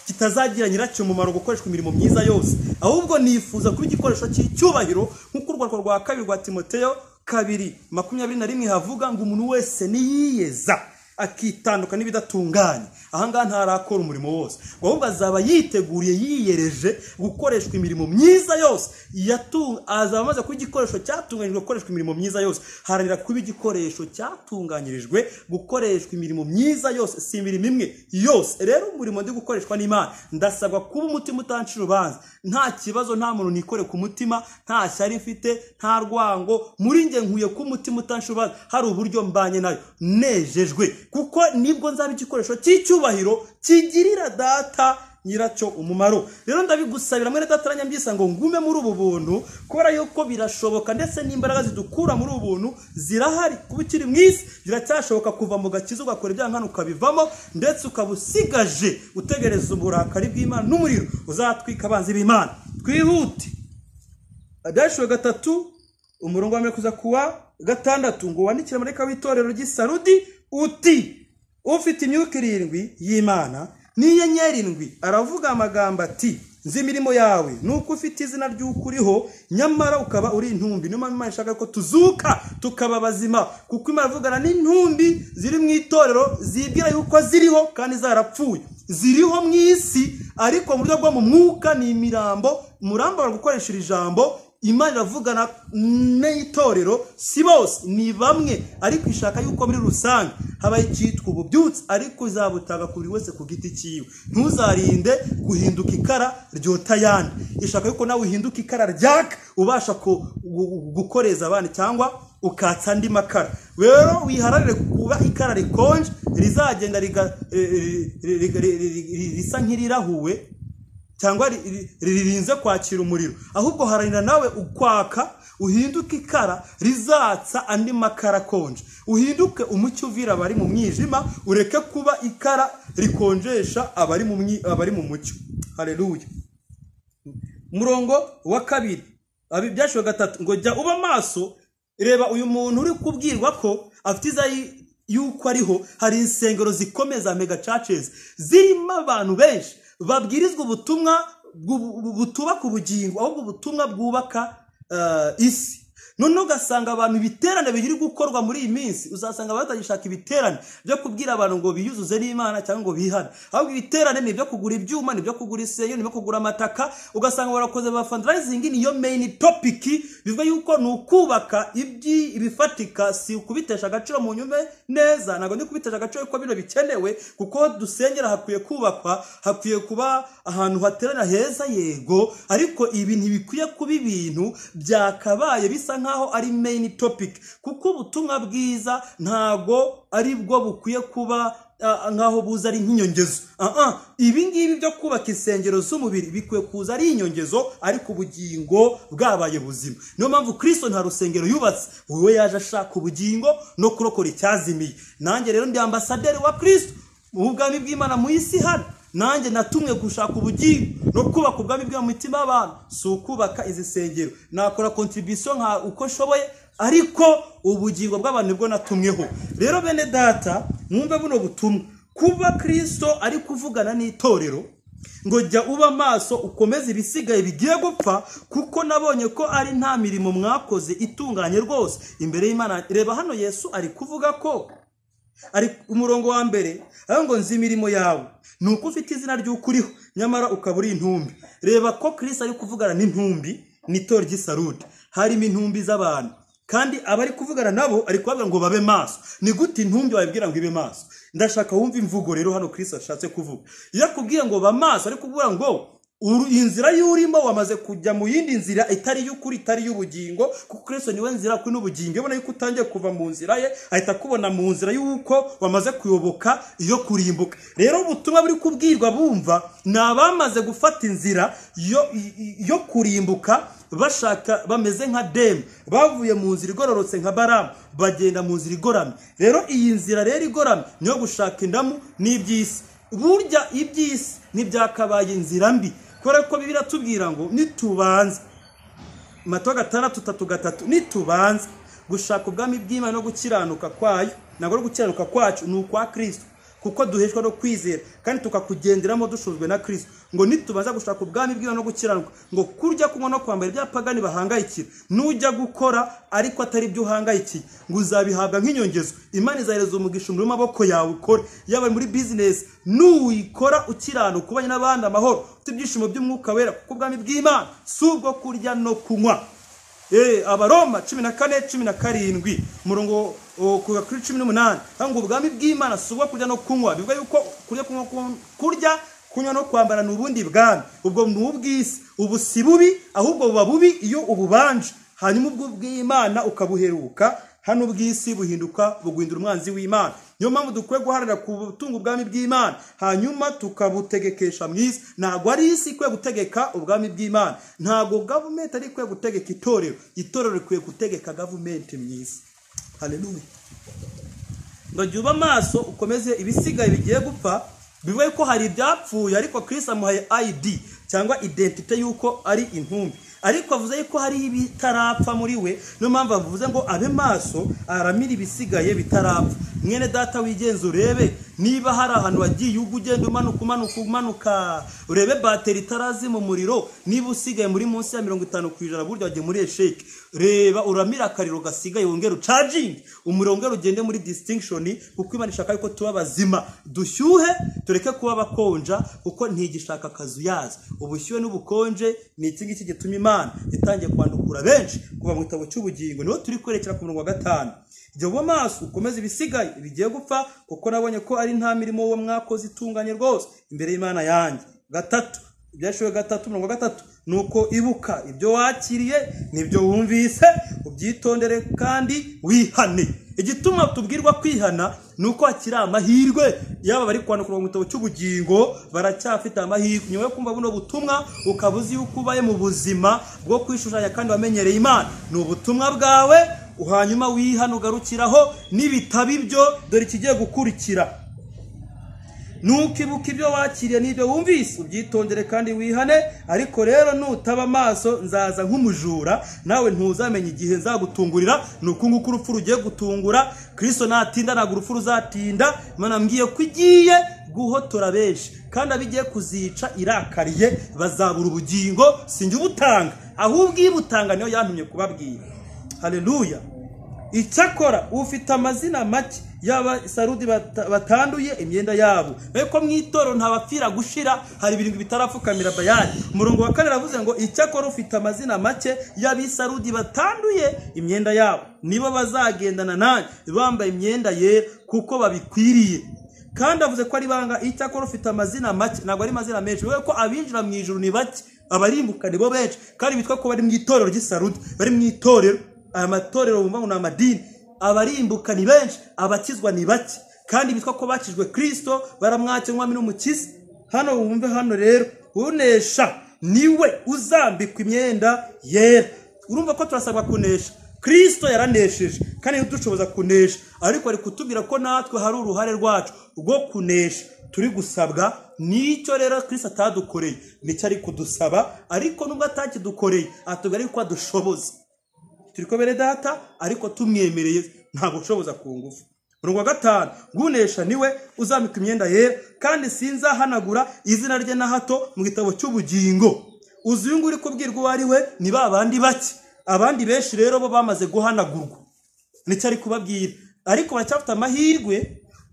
kitazagira nyiracyo umumaro gukoreshwa imirimo myiza yose ahubwo nifuza kuba igikoresho cy'icyubahiro nk'uko urwandiko rwa kabiri rwa timoteyo kabiri makumyabiri na rimwe havuga ngo umuntu wese niyiyeza akitandukana n'ibidatunganye ahangaha ntarakora umurimo wose ngo ahubwo azaba yiteguriye yiyereje gukoreshwa imirimo myiza yose Yatu- azaba amaze kuba igikoresho cyatunganyirijwe gukoreshwa imirimo myiza yose haranira kuba igikoresho cyatunganyirijwe gukoreshwa imirimo myiza yose si imirimo imwe yose rero umurimo ndi gukoreshwa n'imana ndasabwa kuba umutima utanca urubanza nta kibazo nta muntu nikore ku mutima nta shyari mfite nta rwango muri njye nkuye kuba umutima utanca urubanza hari uburyo mbanye nayo nejejwe kuko nibwo nzaba igikoresho cy'icyubahiro kigirira data nyiracyo umumaro rero ndabigusabira mwene dataranya mbyisa ngo ngume muri ubu buntu kubera yuko birashoboka ndetse n'imbaraga zidukura muri ubu buntu zirahari kuba ukiri mu isi biracyashoboka kuva mu gakiza ugakora ibyaha hano ukabivamo ndetse ukaba usigaje utegereza uburakari bw'imana n'umuriro uzatwika abanzi b'imana twihute adashwe gatatu umurongo wa mbere kuza kuwa gatandatu ngo wandikire amareka w'itorero ry'isarudi uti ufite imyuka irindwi y'imana n'inyenyeri irindwi aravuga amagambo ati nzi imirimo yawe nuko ufite izina ry'ukuriho nyamara ukaba uri intumbi niyo mpamvu imana ishaka ko tuzuka tukaba bazima kuko imana ivugana n'intumbi ziri mu itorero zibwira yuko ziriho kandi zarapfuye ziriho mu isi ariko mu buryo bwo mu mwuka ni imirambo umurambo bari gukoresha iri jambo imana iravugana n'itorero si bose ni bamwe ariko ishaka yuko muri rusange habaye icyitwa ububyutse ariko izabutanga ku buri wese ku giti cyiwe ntuzarinde guhinduka ikara ryota ayandi ishaka yuko nawe uhinduka ikara ryaka ubasha ku- gu- gu- gukoreza abandi cyangwa ukatsa andi makara rero wiharanire kuba ikara rikonje rizagenda riga- eh, ri- ri- ri- ri- ri- risa nk'irirahuwe cyangwa ri- ri- ririnze kwakira umuriro ahubwo haranira nawe ukwaka uhinduke ikara rizatsa andi makara akonje uhinduke umucyo uvira abari mu mwijima ureke kuba ikara rikonjesha abari mu mwi- abari mu mucyo hareruya murongo wa kabiri abi- byashiwe gatatu ngo jya uba maso reba uyu muntu uri kubwirwa ko afite iza yi- yuko ariho hari insengero zikomeye za mega churches zirimo abantu benshi babwirizwa ubutumwa bw'ubu- bu- butubaka ubugingo ahubwo ubutumwa bwubaka eh, isi noneho ugasanga abantu ibiterane biri gukorwa muri iyi minsi uzasanga batagishaka ibiterane byo kubwira abantu ngo biyuzuze n'imana cyangwa ngo bihane ahubwo ibiterane ni ibyo kugura ibyuma ni ibyo kugura isenyo ni ibyo kugura amataka ugasanga barakoze ba fundraising niyo main topic bivuga yuko ni ukubaka ibyi- ibifatika si ukubitesha agaciro mu nyume neza ntabwo ndi kubitesha agaciro kuko bino bikenewe kuko dusengera hakwiye kubakwa hakwiye kuba ahantu haterana heza yego ariko ibi ntibikwiye kuba ibintu byakabaye bisa nkaho ari main topic kuko ubutumwa bwiza ntago ari bwo bukwiye kuba ah, nkaho buza ari nk'inyongezo Ah, ah, ibi ngibi byo kubaka insengero z'umubiri bikwiye kuza ari inyongezo ariko ubugingo bwabaye buzima niyo mpamvu kirisito nta rusengero yubatse wowe yaje ashaka ubugingo no kurokora icyazimiye nanjye rero ndi ambasaderi wa kirisito ubwami bw'imana mu isi hano nanjye natumwe gushaka ubugingo no kubaka ubwami bw'imana mu mitima y'abantu si ukubaka izi nsengero nakora kontribisiyo nka uko nshoboye ariko ubugingo bw'abantu nibwo natumweho rero bene data mwumve buno butumwa kuba kirisito ari kuvugana n'itorero ngo jya uba maso ukomeze ibisigaye bigiye gupfa kuko nabonye ko ari nta mirimo mwakoze itunganye rwose imbere y'imana reba hano yesu ari kuvuga ko ari umurongo wa mbere aho ngo nzi imirimo yawe ni uko ufite izina ry'ukuriho nyamara ukaba uri intumbi reba ko kirisi ari kuvugana n'intumbi n'itora ry'isarude harimo intumbi z'abantu kandi abari kuvugana nabo ari kubabwira ngo babe maso ni gute intumbi wabibwira ngo ibe maso ndashaka wumva imvugo rero hano kirisi ashatse kuvuga iyo akubwiye ngo ba maso ari kuvuga ngo inzira y'urimo wamaze kujya mu yindi nzira itari iy'ukuri itari iy'ubugingo kuko kirisi niwe nzira kuri n'ubugingo ubona yuko utangiye kuva mu nzira ye ahita akubona mu nzira y'uko wamaze kuyoboka iyo kurimbuka rero ubutumwa buri kubwirwa bumva ni abamaze gufata inzira yo kurimbuka bashaka bameze nka demu bavuye mu nzira igororotse nka baramu bagenda mu nzira igoramye rero iyi nzira rero igoramye niyo gushaka indamu n'iby'isi burya iby'isi ntibyakabaye inzira mbi kubera ko biratubwira ngo nitubanze mato gatandatu tatu gatatu nitubanze gushaka ubwami bw'imana no gukiranuka kwayo ntabwo ari gukiranuka kwacu ni ukwa kirisito kuko duheshwa no kwizera kandi tukakugenderamo dushuzwe na kirisito ngo nitubaza gushaka ubwami bw'imana no gukiranuka ngo kurya kunywa no kwambara ibyapagani bahangayikira nujya gukora ariko atari byo uhangayikiye ngo uzabihabwa nk'inyongezo imana izahereza umugisha umurimo amaboko yawe ukore yaba muri bizinesi nuwikora ukiranuka ubanye n'abandi amahoro ufite ibyishimo by'umwuka wera kuko ubwami bw'imana si ubwo kurya no kunywa abaroma cumi na kane cumi na karindwi umurongo kuva kuri cumi n'umunani ngo ubwami bw'imana si ubwo kurya no kunywa bivuga yuko kurya kurya kunywa no kwambara ni ubundi bwami ubwo ni ubw'isi ubu si bubi ahubwo buba bubi iyo ububanje hanyuma ubwo bw'imana ukabuheruka hano ubw'isi buhinduka buguhindura umwanzi w'imana niyo mpamvu dukwiye guharanira gutunga ubwami bw'imana hanyuma tukabutegekesha mu isi ntabwo ari isi ikwiye gutegeka ubwami bw'imana ntabwo gavumenti ari ikwiye gutegeka itorero itorero rikwiye gutegeka gavumenti mu isi hareruye ngo jya uba amaso ukomeze ibisigaye bigiye gupfa bivuye ko hari ibyapfuye ariko kirisi amuhaye ayidi cyangwa identite y'uko ari intumbi ariko avuze yuko hari ibitarapfa muri we niyo mpamvu avuze ngo abe maso aramira ibisigaye bitarapfa mwene data wigenza urebe niba hari ahantu wagiye ubwo ugenda umanuka umanuka umanuka urebe bateri itarazi mu muriro niba usigaye muri munsi ya mirongo itanu ku ijana buryo wagiye muri esheke reba uramira akariro gasigaye wongera ucagingi umuriro wongera ugende muri disitinkishoni kuko imana ishaka yuko tuba bazima dushyuhe tureke kuba bakonja kuko ntigishaka akazu yazo ubushyuhe n'ubukonje ni iki ngiki gituma imana itangiye kwandukura benshi kuva mu gitabo cy'ubugingo niho turi kwerekera ku murongo wa gatanu jya uba maso ukomeze ibisigaye bigiye gupfa kuko nabonye ko ari nta mirimo uwo mwakoze itunganye rwose imbere y'imana yanjye gatatu ibyashyiriwe gatatu mirongo gatatu ni uko ibuka ibyo wakiriye n'ibyo wumvise ubyitondere kandi wihane igituma tubwirwa kwihana ni uko hakiri amahirwe yaba bari kwandukura mu gitabo cy'ubugingo baracyafite amahirwe nyuma yo kumva buno butumwa ukaba uzi yuko ubaye mu buzima bwo kwishushanya kandi wamenyereye imana ni ubutumwa bwawe hanyuma wihana ugarukiraho n'ibitabo ibyo dore ikigiye gukurikira nukibuka ibyo wakiriye n'ibyo wumvise ubyitondere kandi wihane ariko rero nutaba amaso nzaza nk'umujura nawe ntuzamenye igihe nzagutungurira ni uku nguku urupfu rugiye gutungura kirisito natinda ntabwo urupfu ruzatinda mbwiye ko igiye guhotora benshi kandi abigiye kuzica irakariye bazabura ubugingo sinjye ubutanga ahubwo iyo ubutanga niyo yantumye kubabwira hareruya icyakora ufite amazina make yaba sarudi batanduye imyenda yabo ariko mu itoro ntabapfira gushira hari ibirindwi bitarapfukamira bayani umurongo wa kane aravuze ngo icyakora ufite amazina make y'abisarudi batanduye imyenda yabo nibo bazagendana nanjye bambaye imyenda yera kuko babikwiriye kandi avuze ko ari banga icyakora ufite amazina make ntabwo ari amazina menshi bivuga ko abinjira mu ijoro ni bake abarimbuka ni bo benshi kandi bitwa ko bari mu itorero ry'isarudi bari mu itorero aya matorero bumva ngo ni amadini abarimbuka ni benshi abakizwa ni bake kandi bitwa ko bakijwe kirisito baramwake umwami n'umukiza hano wumve hano rero unesha niwe uzambikwa imyenda yera urumva ko turasabwa kunesha kirisito yaranesheje kandi ntidushoboza kunesha ariko ari kutubwira ko natwe hari uruhare rwacu rwo kunesha turi gusabwa nicyo rero Kristo atadukoreye nicyo ari kudusaba ariko nubwo atakidukoreye atubwira yuko adushoboza turi kubere data ariko tumwemereye ntabwo ushoboza ku ngufu murongo wa gatanu gunesha niwe uzambika imyenda yera kandi sinzahanagura izina rye na hato mu gitabo cy'ubugingo uzi uyu nguyu uri kubwirwa uwo ari we ni ba bandi bake abandi benshi rero bo bamaze guhanagurwa nicyo ari kubabwira ariko baracyafite amahirwe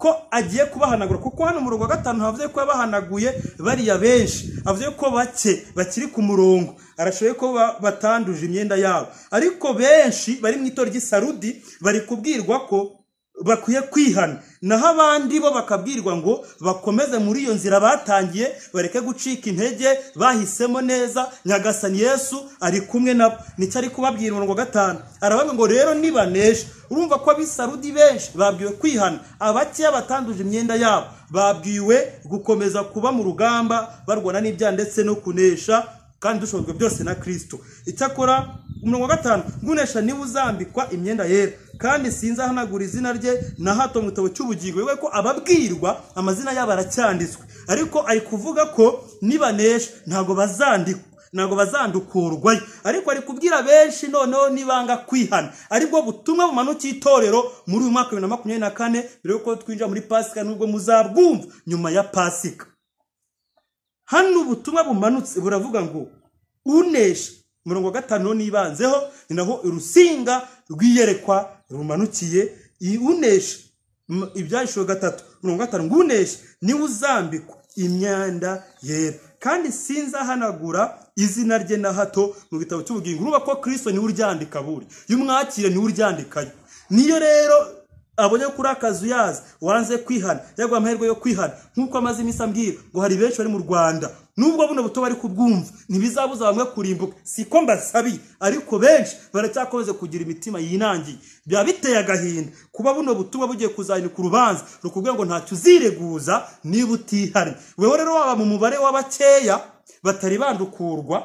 ko agiye kubahanagura kuko hano umurongo wa gatanu havuze ko yabahanaguye bariya benshi havuze ko bake bakiri ku murongo arashoboye ko ba- batanduje imyenda yabo ariko benshi bari mu itorero ry'isarudi bari kubwirwa ko bakwiye kwihana naho abandi bo bakabwirwa ngo bakomeze muri iyo nzira batangiye bareke gucika intege bahisemo neza nyagasani yesu ari kumwe nabo nicyo ari kubabwira umurongo wa gatanu arababwira ngo rero nibanesha urumva ko abisarudi benshi babwiwe kwihana abakeya batanduje imyenda yabo babwiwe gukomeza kuba mu rugamba barwana n'ibyaha ndetse no kunesha kandi dushobojwe byose na kirisito icyakora umurongo wa gatanu gunesha niba uzambikwa imyenda yera kandi sinzahanagura izina rye na hato mu gitabo cy'ubugingo bivuga ko ababwirwa amazina yabo aracyanditswe ariko ari kuvuga ko nibanesha ntabwo bazandikwa ntabwo bazandukurwayo ariko ari kubwira benshi noneho nibanga kwihana aribwo butumwa bumanukiye itorero muri uyu mwaka wa bibiri na makumyabiri na kane mbere yuko twinjira muri pasika nubwo muzabwumva nyuma ya pasika hano ubutumwa bumanutse buravuga ngo unesha umurongo wa gatanu n'ibanzeho ni naho urusinga rwiyerekwa rumanukiye I- unesha m- ibyahishijwe gatatu umurongo wa gatanu ngo unesha niwe uzambikwa imyanda yera kandi sinzahanagura izina rye na hato mu gitabo cy'ubugingo urumva ko kirisito niwe uryandika buri iyo umwakira niwe uryandikayo niyo rero abonye kuri akazu yaza wanze kwihana yaguha amahirwe yo kwihana nk'uko amaze iminsi ambwira ngo hari benshi bari mu rwanda nubwo buno buto bari kubwumva ntibizabuza bamwe kurimbuka si ko mbasabiye ariko benshi baracyakomeza kugira imitima yinangiye biba biteye agahinda kuba buno butumwa bugiye kuzahinduka urubanza rukubwira ngo ntacyo uzireguza niba utihari wewe rero waba mu mubare w'abakeya batari bandukurwa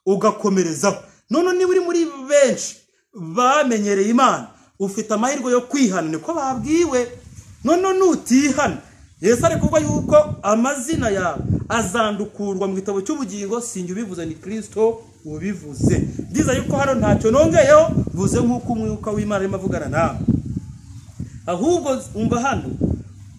ugakomerezaho none niba uri muri benshi bamenyereye imana ufite amahirwe yo kwihana niko babwiwe none nutihana yesu ari kuvuga yuko amazina yawe azandukurwa mu gitabo cy'ubugingo sinjye ubivuze ni kirisito ubivuze byiza yuko hano ntacyo nongeyeho mvuze nk'uko umwuka w'imana arimo avugana nawe ahubwo umva hano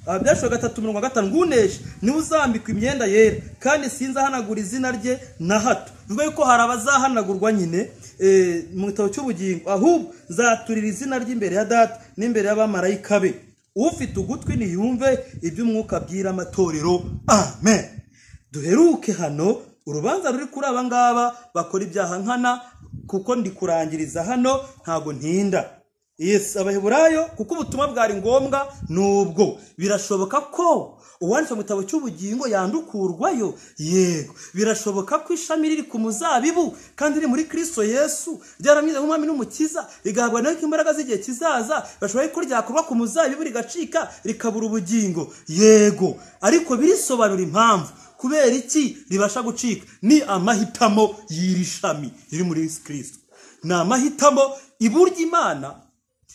abyashwe gatatu mirongo gatanu ngunesha niwe uzambikwa imyenda yera kandi sinzahanagura izina rye na hato bivuga yuko hari abazahanagurwa nyine eh, mu gitabo cy'ubugingo ahubwo zaturira izina ry'imbere ya data n'imbere y'abamarayika be ufite ugutwi niyumve iby'umwuka abwira amatorero amen duheruke hano urubanza ruri kuri aba ngaba bakora ibyaha nkana kuko ndi kurangiriza hano ntago ntinda yes abaheburayo kuko ubutumwa bwari ngombwa nubwo birashoboka ko uwanditse mu gitabo cy'ubugingo yandukurwayo yego birashoboka ko ishami riri ku muzabibu kandi riri muri kirisito yesu ryaramwiza nk'umwami n'umukiza rigahabwa nawe imbaraga z'igihe kizaza bashobora ko ryakorwa ku muzabibu rigacika rikabura ubugingo yego ariko birisobanura impamvu kubera iki ribasha gucika ni amahitamo y'iri shami riri muri kirisito ni amahitamo iburyo imana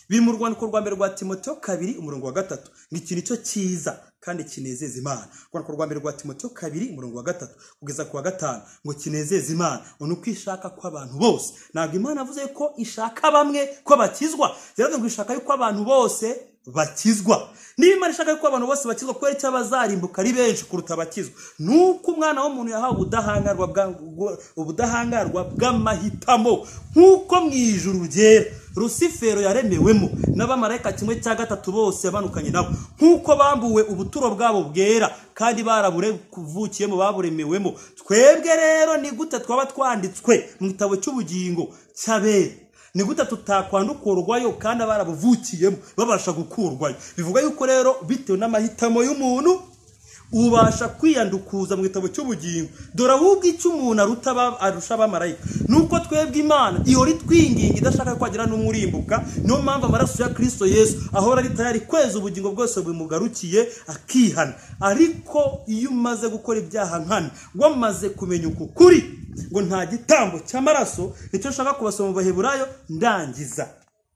biri mu rwandiko rwa mbere rwa timoteyo kabiri umurongo wa gatatu ni ikintu cyo cyiza kandi kinezeza imana urwandiko rwa mbere rwa timoteyo kabiri umurongo wa gatatu kugeza ku wa gatanu ngo kinezeze imana ngo ni uko ishaka kw'abantu bose ntabwo imana avuze ko ishaka bamwe ko bakizwa rero ngo ishaka yuko abantu bose bakizwa niba imana ishaka yuko abantu bose bakizwa kubera icyo abazarimbuka ari benshi kuruta abakizwa ni uko umwana w'umuntu yahawe ubudahangarwa bwa- bwa- ubudahangarwa bw'amahitamo nk'uko mu ijuru ryera rusifero yaremewemo n'abamarayika kimwe cya gatatu bose yabanukanye nabo nk'uko bambuwe ubuturo bwabo bwera kandi baraburevukiyemo baburemewemo twebwe rero ni gute twaba twanditswe mu gitabo cy'ubugingo cy'abera ni gute tutakwandukurwayo kandi barabuvukiyemo babasha gukurwayo bivuga yuko rero bitewe n'amahitamo y'umuntu ubasha kwiyandukuza mu gitabo cy'ubugingo dore ahubwo icyo umuntu aruta aba- arusha abamarayika nuko twebwe imana ihora itwinginga idashaka ko hagira n'umurimbuka niyo mpamvu amaraso ya kirisito yesu ahora ari tayari kweza ubugingo bwose bumugarukiye akihana ariko iyo umaze gukora ibyaha nkana wamaze kumenya uku kuri ngo nta gitambo cy'amaraso nicyo nshaka kubasoma mu baheburayo ndangiza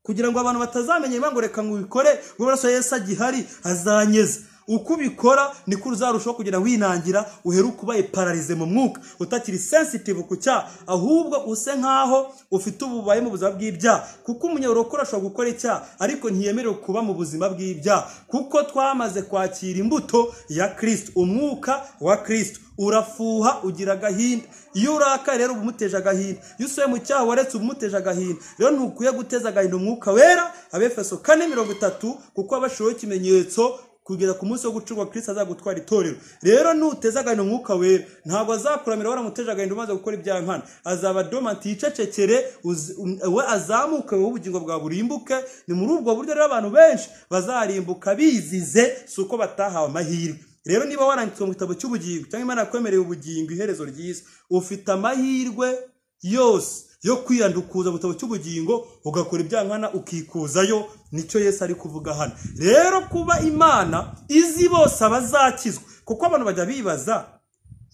kugira ngo abantu batazamenya ngo reka ngo ubikore ngo amaraso ya yesu agihari azanyeza uko ubikora niko uzarushaho kugenda winangira uheruke ubaye pararize mu mwuka utakiri sensitive ku cyaha ahubwo use nk'aho ufite ububaye mu buzima bw'ibyaha kuko umunyarukuru ashobora gukora icyaha ariko ntiyemerewe kuba mu buzima bw'ibyaha kuko twamaze kwakira imbuto ya kirisito umwuka wa kirisito urafuha ugira agahinda iyo urakaye rero uba umuteje agahinda iyo usuye mu cyaha waretse uba umuteje agahinda rero ntukwiye guteza agahinda umwuka wera abefeso kane mirongo itatu kuko abashyiriweho ikimenyetso kugeza ku munsi wo gucurwa kirisita azagutwara itorero rero nuteze agahinda umwuka wera ntabwo azakuramira waramuteje agahinda umaze gukora ibyaha nkana azaba domanti yicecekere uzi- we azamuke wowe ubugingo bwawe burimbuke ni muri ubwo buryo rero abantu benshi bazarimbuka bizize si uko batahawe amahirwe rero niba waranditse mu gitabo cy'ubugingo cyangwa imana yakwemereye ubugingo iherezo ryiza ufite amahirwe yose yo kwiyandukuza mu gitabo cy'ubugingo ugakora ibyaha nkana ukikuzayo nicyo yesu ari kuvuga hano rero kuba imana izi bose abazakizwa kuko abantu bajya bibaza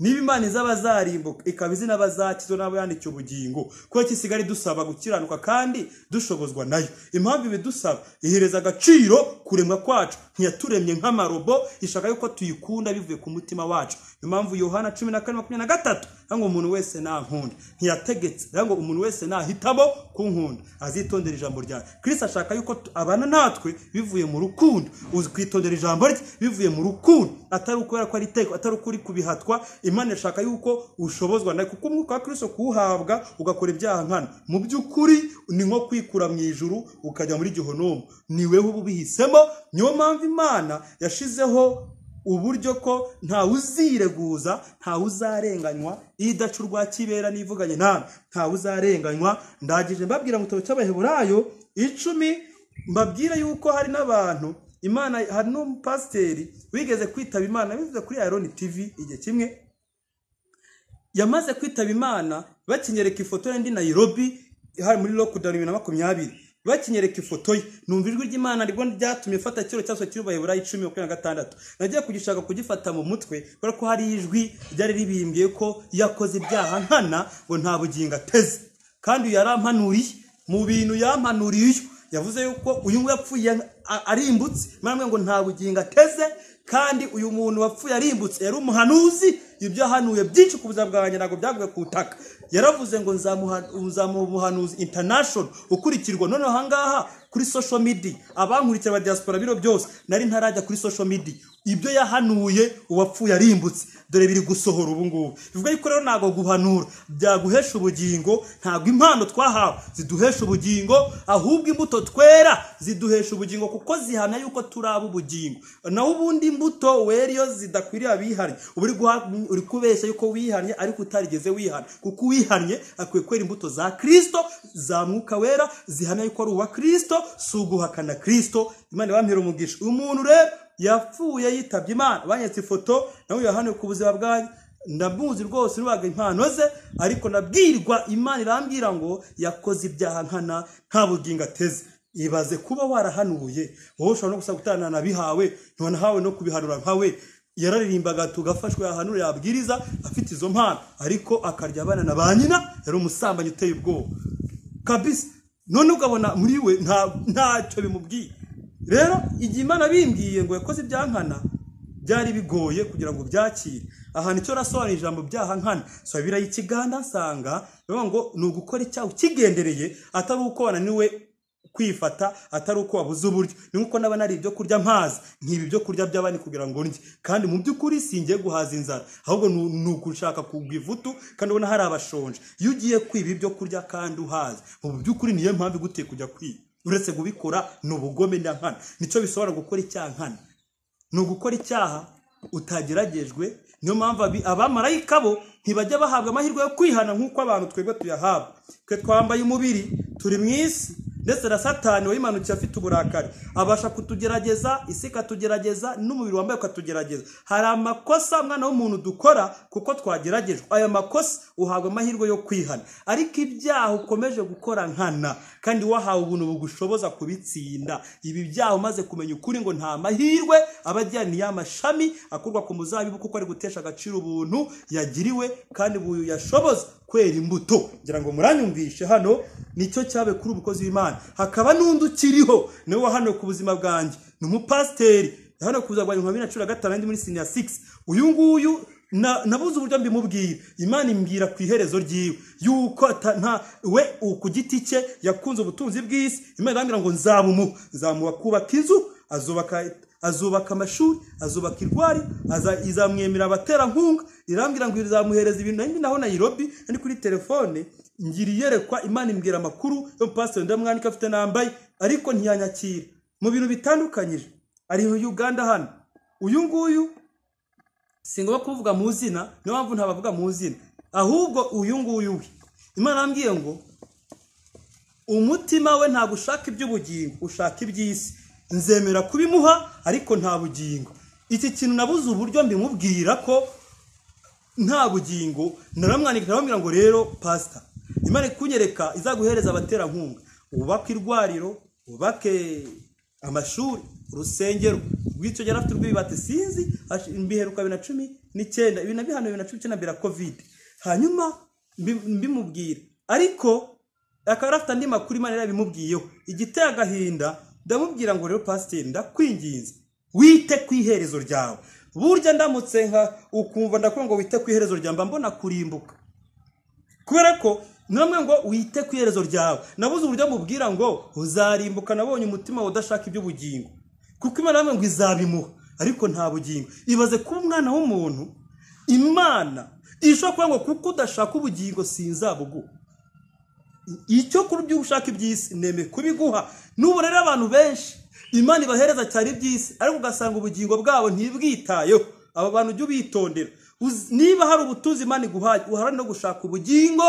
niba imana iza abazarimbuka ikaba izina abazakizwa n'abo yandikiye ubugingo kubera ko isigari dusaba gukiranuka kandi dushobozwa nayo impamvu ibidusaba ihereza agaciro kuremwa kwacu ntiyaturemye nk'amarobo ishaka yuko tuyikunda bivuye ku mutima wacu niyo mpamvu yohana cumi na kane makumyabiri na gatatu cyangwa ngo umuntu wese nankunda ntiyategetse cyangwa ngo umuntu wese nahitamo kunkunda azitondera ijambo ryawe kirisi ashaka yuko tu- abana natwe bivuye mu rukundo uzi kwitondera ijambo rye bivuye mu rukundo atari ukubera ko ari iteko atari uko uri kubihatwa imana ishaka yuko ushobozwa nayo kuko umwuka wa kirisi kuwuhabwa ugakora ibyaha nkana mu by'ukuri ni nko kwikura mu ijuru ukajya muri gihonomu ni wewe uba ubihisemo niyo mpamvu imana yashizeho uburyo ko ntawe uzireguza ntawe uzarenganywa idaca urwa kibera n'ivuganye nawe ntawe uzarenganywa ndagije mbabwira mu gitabo cy'abaheburayo icumi mbabwire yuko hari n'abantu imana hari n'umupasiteri wigeze kwitaba imana bivuze kuri ayironi tivi igihe kimwe yamaze kwitaba imana bakinyereka ifoto ye ndi nayirobi hari muri lockdown bibiri na makumyabiri bakinyereka ifoto ye numva ijwi ry'imana ribwo ryatumye fata ikiro cyaswe cy'urubaheburayo icumi makumyabiri na gatandatu nagiye kugishaka kugifata mu mutwe kubera ko hari ijwi ryari ribimbwiye ko yakoze ibyaha nkana ngo nta bugingo ateze kandi uyu yarampanuriye mu bintu yampanuriye yavuze yuko uyu nguyu yapfuye a- arimbutse mwana ngo nta bugingo ateze kandi uyu muntu wapfuye arimbutse yari umuhanuzi ibyo yahanuye byinshi ku buzima bwanjye ntabwo byaguye ku butaka yaravuze ngo nzamuha- nzamuha umuhanuzi international ukurikirwa noneho ahangaha kuri social media abankurikira ba diaspora biro byose nari ntarajya kuri social media ibyo yahanuye uwapfuye arimbutse dore biri gusohora ubu ngubu bivuga yuko rero ntabwo guhanura byaguhesha ubugingo ntabwo impano twahawe ziduhesha ubugingo ahubwo imbuto twera ziduhesha ubugingo kuko zihamya yuko turi ab'ubugingo naho ubundi imbuto wera iyo zidakwiriye abihannye uba uri guha- uri kubeshya yuko wihannye ariko utarigeze wihana kuko uwihannye akwiye kwera imbuto za kirisito za mwuka wera zihamya yuko ari uwa kirisito si uguhakana kirisito imana yampera umugisha uyu muntu rero yapfuye yitabye imana banyetse ifoto nawe yahanuye ku buzima bwanyu ndamuzi rwose nubaga impano ze ariko nabwirwa imana irambwira ngo yakoze ibyaha nkana nta bugingo ateze ibaze kuba warahanuye wowe ushobora no gusa gutana na bihawe ntiwanahawe no kubihanura nkawe yararirimbaga tugafashwa yahanura yabwiriza afite izo mpano ariko akarya abana na ba nyina yari umusambanyi uteye ubwoba kabisa none ukabona muri we nta- ntacyo bimubwiye rero igihe imana bimbwiye ngo yakoze ibyaha nkana byari bigoye kugira ngo byakire aha nicyo rasobanura ijambo byaha nkana sabira ikiganda nsanga bivuga ngo ni ugukora icyaha ukigendereye atari uko wananiwe kwifata atari uko wabuze uburyo ni nkuko naba nari ibyo kurya amazi nkiba ibyo kurya by'abandi kugira ngo ndye kandi mu by'ukuri singiye guhaza inzara ahubwo ni ni ugushaka kugwa ivutu kandi ubona hari abashonje iyo ugiye kwiba ibyo kurya kandi uhaza mu by'ukuri niyo mpamvu iguteye kujya kwiba uretse kubikora ni ubugome na nkana nicyo bisobanura gukora icyaha nkana ni ugukora icyaha utageragejwe niyo mpamvu abi- abamarayika bo ntibajya bahabwa amahirwe yo kwihana nk'uko abantu twebwe tuyahabwa twe twambaye umubiri turi mu isi ndetse na satani wayimanukiye afite uburakari abasha kutugerageza isi ikatugerageza n'umubiri wambaye ukatugerageza hari amakosa mwana w'umuntu dukora kuko twageragejwe aya makosa uhabwa amahirwe yo kwihana ariko ibyaha ukomeje gukora nkana kandi wahawe ubuntu bugushoboza kubitsinda ibi byaha umaze kumenya ukuri ngo nta mahirwe aba ajyana iyo amashami akurwa ku muzabibu kuko ari gutesha agaciro ubuntu yagiriwe kandi ubu yashoboza kwera imbuto ngira ngo muranyumvishe hano nicyo cyabe kuri ubukozi w'imana hakaba n'undi ukiriho niwe wahanuwe ku buzima bwanjye ni umupasiteri hano kuza rwa bibiri na cumi na gatanu muri siniya sigisi uyu nguyu nabuze uburyo mbimubwira imana imbwira ku iherezo ryiwe yuko nta we ku giti cye yakunze ubutunzi bw'isi imana irambwira ngo nzabumuha nzamuha kubaka inzu azubaka azubaka amashuri azubaka irwari izamwemera abaterankunga irambwira ngo izamuhereza ibintu naho naho nayirobi ari kuri telefone ngira iyerekwa imana imbwira amakuru yo pasiteri ndamwandika afite nambaye ariko ntiyanyakira mu bintu bitandukanyije ari Uganda hano uyu nguyu singombwa kuvuga mu zina niyo mpamvu ntabavuga mu zina ahubwo uyu nguyu we imana yambwiye ngo umutima we ntabwo ushaka iby'ubugingo ushaka iby'isi nzemera kubimuha ariko nta bugingo iki kintu nabuze uburyo mbimubwira ko nta bugingo naramwandika ndababwira ngo rero pasita imana ikunyereka izaguhereza abaterankunga wubake irwariro wubake amashuri urusengero rw'icyo gihe afite urwibate sinzi mbiheruka bibiri na cumi n'icyenda ibintu na bihano bibiri na cumi n'icyenda mbere kovide hanyuma mbimubwira ariko akaba afite andi makuru imana yarabimubwiyeho igiteye agahinda ndamubwira ngo rero pasiteri ndakwinginze wite ku iherezo ryawe burya ndamutse nka ukumva ndakubwira ngo wite ku iherezo ryawe mba mbona kurimbuka kubera ko namwe ngo wite ku iherezo ryawe nabuze uburyo mubwira ngo uzarimbuka nabonye umutima udashaka iby'ubugingo kuko imana namwe ngo izabimuha ariko nta bugingo ibaze kuba umwana w'umuntu imana ishobora kuvuga ngo kuko udashaka ubugingo sinzabuguha icyo kuri byo ushaka iby'isi nemeye kubiguha n'ubu rero abantu benshi imana ibahereza cyane iby'isi ariko ugasanga ubugingo bwabo ntibwitayeho aba bantu ujye ubitondera niba hari ubutunzi imana iguhaye uharane no gushaka ubugingo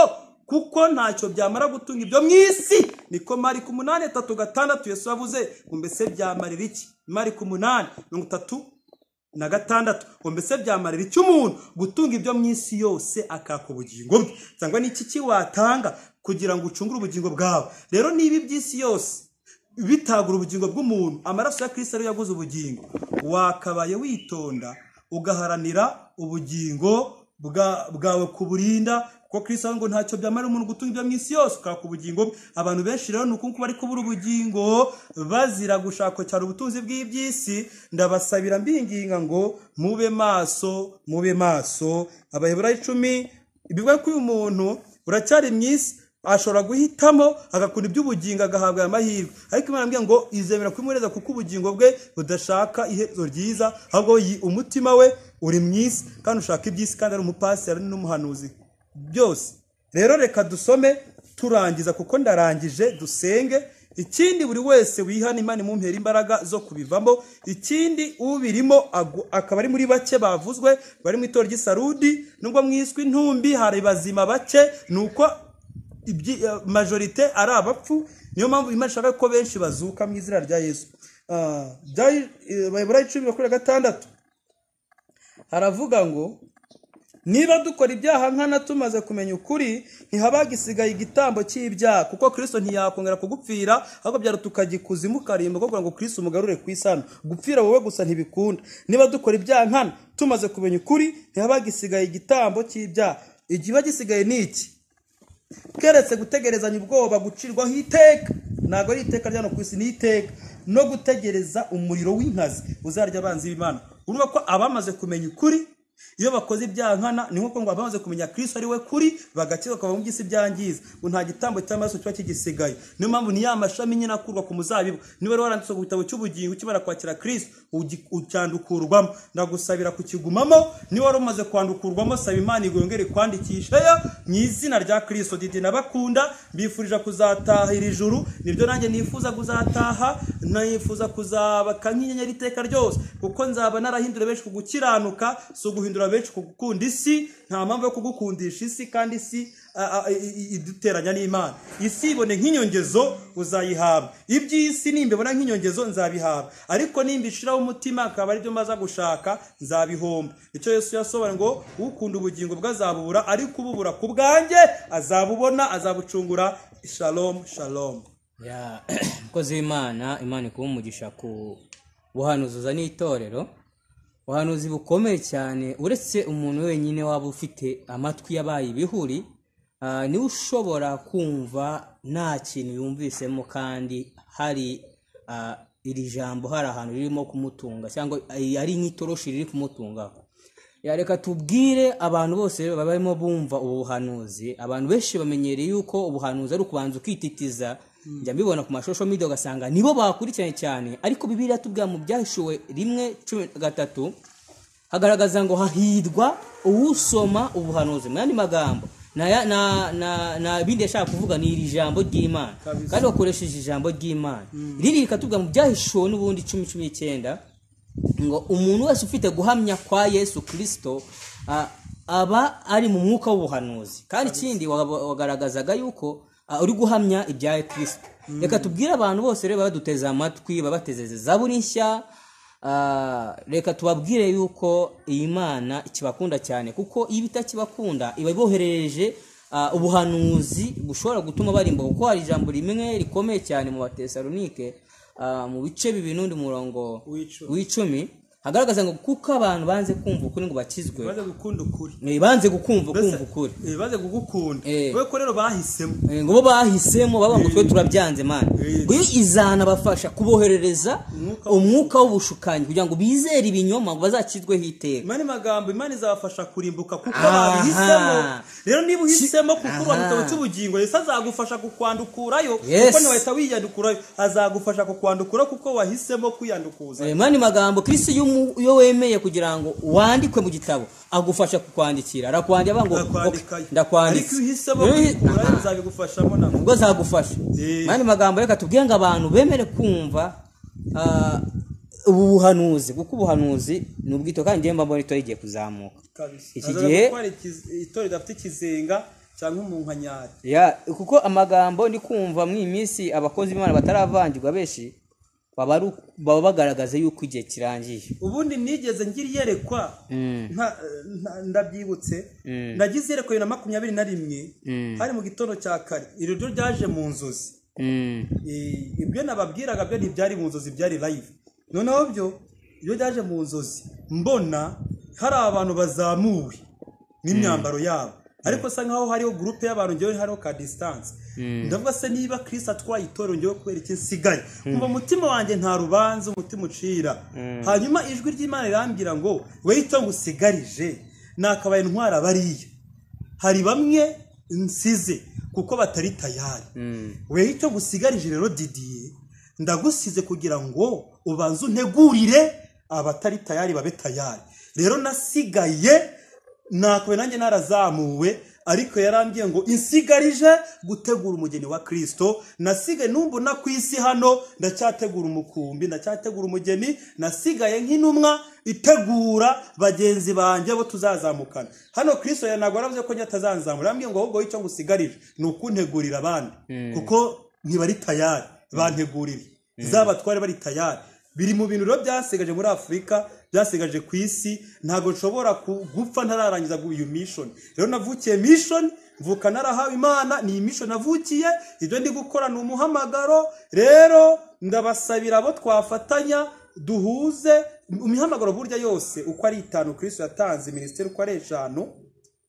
kuko ntacyo byamara gutunga ibyo mu isi niko marika umunani atatu gatandatu yesu yavuze ngo mbese byamarira iki marika umunani mirongo itatu na gatandatu ngo mbese byamarira iki umuntu gutunga ibyo mu isi yose akaka ubugingo bwe cyangwa n'iki ki watanga kugira ngo ucungure ubugingo bwawe rero niba iby'isi yose bitagura ubugingo bw'umuntu amaraso ya kirisita ariyo yaguze ubugingo wakabaye witonda ugaharanira ubugingo bwawe kuburinda kuko kirisa ngo ntacyo byamara umuntu gutunga ibyo mu isi yose ukaka ubugingo bwe abantu benshi rero ni uko bari kubura ubugingo bazira gushaka cyane ubutunzi bw'iby'isi ndabasabira mbinginga ngo mube maso mube maso abayobora icumi bivuga ko uyu muntu uracyari mu isi ashobora guhitamo agakunda iby'ubugingo agahabwa aya mahirwe ariko imana mbwira ngo izemera kubimuhereza kuko ubugingo bwe budashaka iherezo ryiza ahubwo umutima we uri mu isi kandi ushaka iby'isi kandi ari umupasiteri n'umuhanuzi byose rero reka dusome turangiza kuko ndarangije dusenge ikindi buri wese wihana imana imumpera imbaraga zo kubivamo ikindi ubirimo akaba ari muri bake bavuzwe bari mu itora ry'isarudi nubwo mwiswe intumbi hari bazima bake ni uko majorite ari abapfu niyo mpamvu imana ishaka ko benshi bazuka mu izina rya yesu bayobora icumi makumyabiri na gatandatu haravuga ngo niba dukora ibyaha nkana tumaze kumenya ukuri ntihabaga isigaye igitambo cy'ibyaha kuko kirisito ntiyakongera kugupfira ahubwo byaruta tukajya ikuzimu ukarimba kugira ngo kirisito umugarure ku isano gupfira wowe gusa ntibikunda niba dukora ibyaha nkana tumaze kumenya ukuri ntihabaga isigaye igitambo cy'ibyaha igiba gisigaye ni iki keretse gutegerezanya ubwoba gucirwaho iteka ntabwo ari iteka rya ku isi ni iteka no gutegereza umuriro w'inkazi uzarya abanzi b'imana urumva ko abamaze kumenya ukuri iyo bakoze ibyaha nkana ni nkuko ngo abamaze kumenya kirisito ari we kuri bagakira bakava mu by'isi byangiza ngo nta gitambo cy'amaraso kiba kigisigaye niyo mpamvu niyo amashami nyine akurwa ku muzabibu niba rero waranditse ku gitabo cy'ubugingo ukimara kwakira kirisito ucyandukurwamo ndagusabira kukigumamo niba wari umaze kwandukurwamo saba imana igongere kwandikisheyo mu izina rya kirisito didi nabakunda mbifurije kuzataha iri juru nibyo nanjye nifuza kuzataha nifuza kuzabaka nk'inyenyeri iteka ryose kuko nzaba narahindura benshi ku gukiranuka si uguhindura benshi ku gukunda isi nta mpamvu yo kugukundisha isi kandi isi iduteranya n'imana isi ibone nk'inyongezo uzayihabwa iby'isi nimba ibona nk'inyongezo nzabihabwa ariko nimba ishiraho umutima akaba aribyo maza gushaka nzabihomba icyo yesu yasobanura ngo ukunda ubugingo bwe azabubura ariko ububura ku bwanjye azabubona azabucungura shalomu shalomu mukozi w'imana imana ikuba umugisha ku buhanuzi uzaniye itorero ubuhanuzi bukomeye cyane uretse umuntu wenyine waba ufite amatwi yabaye ibihuri niwe ushobora kumva nta kintu yumvisemo kandi hari iri jambo hari ahantu ririmo kumutunga cyangwa ari nk'itoroshi riri kumutungaho yareka tubwire abantu bose baba barimo bumva ubu buhanuzi abantu benshi bamenyereye yuko ubuhanuzi ari ukubanza ukititiza njya mbibona ku mashusho media ugasanga nibo bakurikiranye cyane ariko bibiriya tubwira mu byahishuwe rimwe cumi na gatatu hagaragaza ngo hahirwa uwusoma ubuhanuzi mu yandi magambo nta na- na- na bindi yashaka kuvuga ni iri jambo ry'imana Kabisa. kandi bakoresheje ijambo ry'imana riri rikatubwira mu byahishuwe n'ubundi cumi cumi n'icyenda ngo umuntu wese ufite guhamya kwa yesu kirisito ah, aba ari mu mwuka w'ubuhanuzi kandi ikindi wa- wagaragazaga yuko ah, uri guhamya ibya kirisito reka tubwire abantu bose rero baba baduteze amatwi babatezeze zaburi nshya Ah, reka tubabwire yuko iyi mana ikibakunda cyane kuko iyo itakibakunda iba iboherereje ah, ubuhanuzi bushobora gutuma barimba kuko hari ijambo rimwe rikomeye cyane mu batesalonike ah, mu bice bibiri n'undi murongo W'icumi. w'icumi hagaragaza ngo kuko abantu banze kumva ukuri ngo bakizwe baze gukunda ukuri Eh, banze gukumva Mbese, kumva ukuri eh, baze kugukunda Eh. we ko rero bahisemo Eh, ngo bo bahisemo bavuga ngo twe turabyanze mana Eh. ngo iyo izana bafasha kuboherereza Umwuka umwuka w'ubushukanyi kugira ngo bizere ibinyoma ngo bazakizweho iteka imana magambo imana izabafasha kurimbuka kuko Aha. babihisemo rero niba uhisemo kukurwa mu Aha. gitabo cy'ubugingo yesu azagufasha kukwandukurayo Yes. kuko ntiwahita wiyandukurayo azagufasha kukwandukura kuko wahisemo kwiyandukuza Eh, mani magambo kristo iyo mu- iyo wemeye kugira ngo wandikwe mu gitabo agufasha kukwandikira arakwandira avuga ngo ndakwandikayo "Ok, ndakwanditse ariko iyo uhisemo Iyo uhi- kwikurayo bizabigufashamo nabwo ubwo zagufasha Eh. mani magambo reka tubwire ngo abantu bemere kumva ah, ubu buhanuzi kuko ubuhanuzi ni ubwito kandi njyewe mba mbona itora igiye kuzamuka kabisa Iki Azaza gihe- gutwara ikiz- itorero ridafite ikizenga cyangwa umunkanyari ya kuko amagambo ndi kumva mu iyi minsi abakozi b'imana bataravangirwa benshi baba ari uku- baba bagaragaza yuko igihe kirangiye ubundi nigeze ngira iyerekwa nta- nta- ndabyibutse Mm. nagize iyerekwa bibiri na makumyabiri na rimwe Mm. hari mu gitondo cya kare iri ryo ryaje mu nzozi Mm. Eh, ibyo nababwiraga byo ntibyari mu nzozi byari live noneho byo iyo ryaje mu nzozi mbona hari abantu bazamuwe n'imyambaro yabo ariko sa nkaho hariho gurupe y'abantu ngewe hariho ka distance ndavuga se niba Chris atwaye itorero ngewe kubera iki nsigaye umva umutima wanjye nta rubanza umutima ucira hanyuma ijwi ry'imana rirambwira ngo we icyo ngusigarije nakabaye intwara bariya hari bamwe nsize kuko batari tayari weho icyo gusigarije rero didiye ndagusize kugira ngo ubanze untegurire abatari tayari babe tayari rero nasigaye nakwe nanjye narazamuwe ariko yarambwiye ngo insigarije gutegura umugeni wa kirisito nasigaye numbona ku isi hano ndacyategura umukumbi ndacyategura umugeni nasigaye nk'intumwa itegura bagenzi banjye bo tuzazamukana hano kirisito yanagwa yaravuze ko njye atazanzamura yarambwiye ngo ahubwo icyo ngusigarije ni ukuntegurira abandi kuko ntibari tayari bantegurire zabatware bari tayari biri mu bintu rero byasigaje muri afurika byasigaje ku isi ntabwo nshobora ku- gupfa ntararangiza gu- iyo mission rero navukiye mission mvuka narahawe imana ni iyi mission navukiye ibyo ndi gukora ni umuhamagaro rero ndabasabira abo twafatanya duhuze imihamagaro burya yose uko ari itanu kristo yatanze minisiteri uko ari eshanu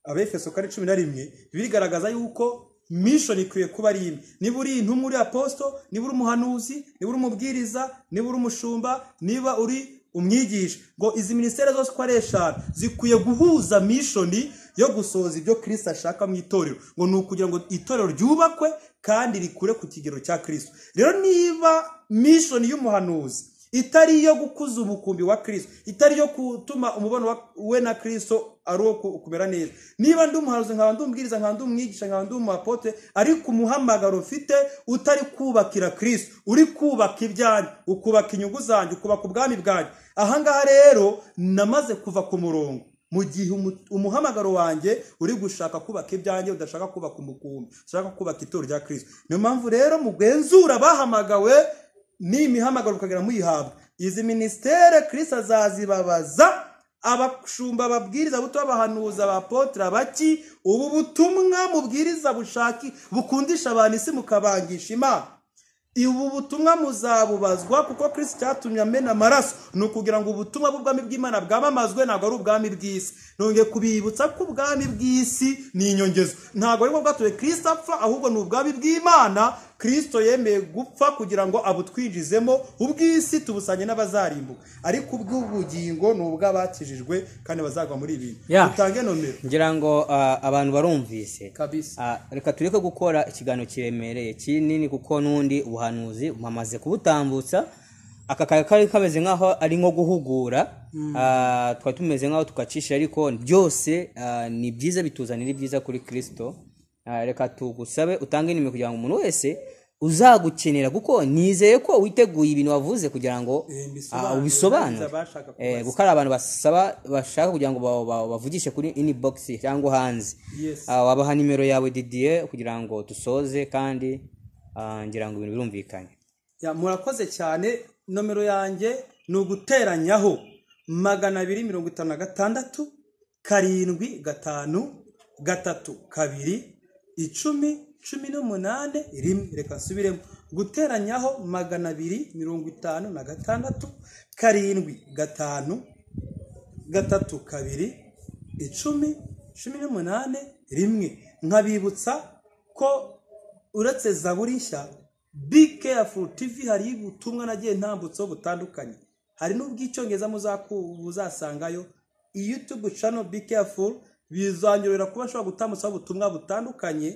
abefeso kare cumi na rimwe birigaragaza yuko mission ikwiye kuba ari imwe niba uri intumwa uri aposito niba uri umuhanuzi niba uri umubwiriza niba uri umushumba niba uri umwigisha ngo izi minisiteri zose uko ari eshanu zikwiye guhuza mission yo gusohoza ibyo kirisita ashaka mu itorero ngo ni ukugira ngo itorero ryubakwe kandi rikure ku kigero cya kirisita rero niba mission y'umuhanuzi itari iyo gukuza umukumbi wa kirisito itari iyo gutuma umubano wa- we na kirisito ari uwo ku- kumera neza niba ndi umuhanuzi nkaba ndi umubwiriza nkaba ndi umwigisha nkaba ndi umuapote ariko umuhamagaro mfite utari kubakira kirisito uri kubaka ibyanyu ukubaka inyungu zanyu ukubaka ubwami bwanyu ahangaha rero namaze kuva ku murongo mu gihe umu- umuhamagaro wanjye uri gushaka kubaka ibyanjye udashaka kubaka umukumbi udashaka kubaka itorero rya kirisito niyo mpamvu rero mugenzura abahamagawe ni imihamagaro ukagera muyihabwa izi minisiteri kirisi azazibabaza abashumba ababwiriza buto abahanuzi abapotre baki ubu butumwa mubwiriza bushaki bukundisha abantu isi mukabangisha imana ubu butumwa muzabubazwa kuko kirisi cyatumye amena amaraso ni ukugira ngo ubutumwa bw'ubwami bw'imana bwamamazwe ntabwo ari ubwami bw'isi nongeye kubibutsa ko ubwami bw'isi ni inyongezo ntabwo ari bwo bwatuye kirisi apfa ahubwo ni ubwami bw'imana kirisito yemeye gupfa kugira ngo abutwinjizemo ubw'isi tubusanye n'abazarimbuka ariko ubw'ubugingo ni ubw'abakijijwe kandi bazagwa muri ibi Yeah. dutange nomero ngira ngo ah, abantu barumvise kabisa Ah, reka tureke gukora ikiganiro kiremereye kinini kuko n'undi ubuhanuzi bamaze kubutambutsa aka kari kari kameze nk'aho ari nko guhugura Ah, twari tumeze nk'aho tugacisha ariko byose ah, ni byiza bituzanira ibyiza kuri kirisito Ah, reka tugusabe utange nimero kugira ngo umuntu wese uzagukenera kuko nizeye ko witeguye ibintu wavuze kugira ngo Eh, mbisobanure. ah, ubisobanure Abashaka kubaza. Eh, kuko hari abantu basaba bashaka kugira ngo ba- ba- bavugishe kuri inbox cyangwa hanze Yes. Ah, wabaha nimero yawe didier kugira ngo dusoze kandi ah, ngira ngo ibintu birumvikanye Ya, murakoze cyane nomero yanjye ni uguteranyaho magana abiri mirongo itanu na gatandatu karindwi gatanu gatatu kabiri icumi cumi n'umunani rimwe reka nsubiremo guteranyaho magana abiri mirongo itanu na gatandatu karindwi gatanu gatatu kabiri icumi cumi n'umunani rimwe nkabibutsa ko uretse zaburi nshya Be Careful TV hari ubutumwa nagiye ntambutseho butandukanye hari n'ubw'icyongereza muzaku- muzasangayo iyi YouTube channel Be Careful bizongerera kuba nshobora gutambutsaho ubutumwa butandukanye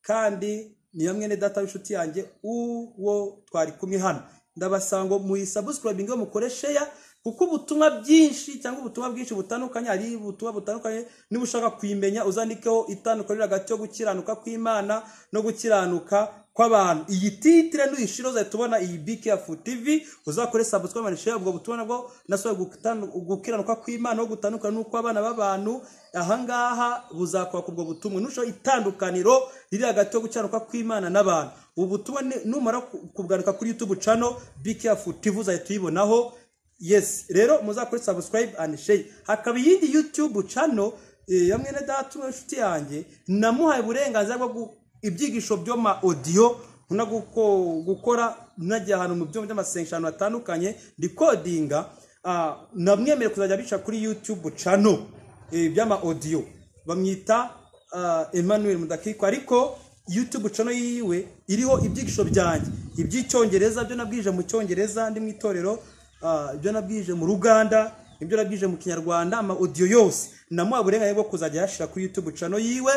kandi niyo mwene data w'inshuti yanjye uwo twari kumwe hano ndabasaba ngo muyisabuscribinge mukore sheya kuko ubutumwa byinshi cyangwa ubutumwa bwinshi butandukanye hari ubutumwa butandukanye niba ushaka kuyimenya uzandikeho itandukaniro hagati yo gukiranuka kw'imana no gukiranuka kw'abantu iyi titire nuyishira uzahita ubona iyi bikefu tv uzakore sabuswa manishe ubwo butumwa nabwo nasohoye gutandu- gukiranuka kw'imana no gutandukana n'ukw'abana b'abantu ahangaha buzakwaka ubwo butumwa nushaho itandukaniro riri hagati yo gukiranuka kw'imana n'abantu ubu butumwa ni- numara ku- kubwanika kuri youtube cano bikefu tv uzahita uyibonaho yes rero muzakore subscribe and share hakaba iyindi youtube channel eh, ya mwene data umwe inshuti yanjye namuhaye uburenganzira bwo gu- ibyigisho byo ma audio no guko- gukora najya ahantu mu byuma by'amasengesho ahantu hatandukanye ndikodinga ah, namwemereye kuzajya bica kuri youtube channel eh, by'ama audio bamwita ah, Emmanuel Mudakiko ariko YouTube channel yiwe iriho ibyigisho byanjye iby'icyongereza byo nabwije mu cyongereza ndi mu itorero ah, ibyo nabwije mu Ruganda ibyo nabwije mu kinyarwanda ama audio yose namuha uburenganzira bwo kuzajya yashira kuri YouTube channel yiwe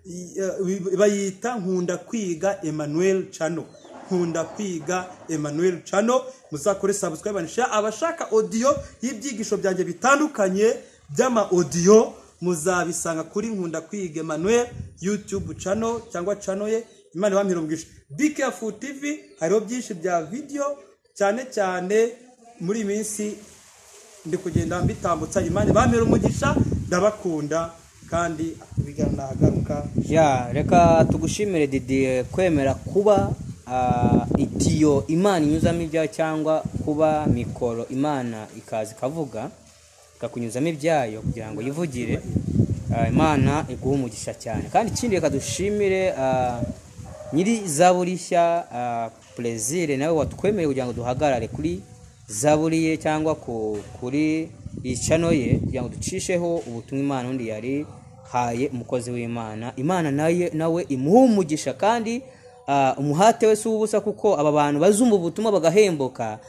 i- eh, bayita nkunda kwiga Emmanuel channel nkunda kwiga Emmanuel Chano muzakore subscribe and share abashaka audio y'ibyigisho byanjye bitandukanye by'ama audio muzabisanga kuri nkunda kwiga Emmanuel YouTube channel cyangwa channel ye Imana bampirubwisha Be Careful TV hariho byinshi bya video cyane cyane muri iyi minsi ndi kugenda mbitambutsa Imana bampera umugisha ndabakunda kandi bigana agaruka ya reka tugushimire didier kwemera kuba ah, itiyo imana inyuzamo ibyayo cyangwa kuba mikoro imana ikaza ikavuga ikakunyuzamo ibyayo kugira ngo yivugire Ah, imana iguhe umugisha cyane kandi ikindi reka dushimire ah, nyiri zaburi nshya ah, plezire nawe watwemereye kugira ngo duhagarare kuri zaburi ye cyangwa ku- kuri iyi cano ye kugira ngo ducisheho ubutumwa imana undi yari haye umukozi w'imana imana naye nawe imuhe umugisha kandi ah, umuhate we si uw'ubusa kuko aba bantu bazumva ubutumwa bagahembuka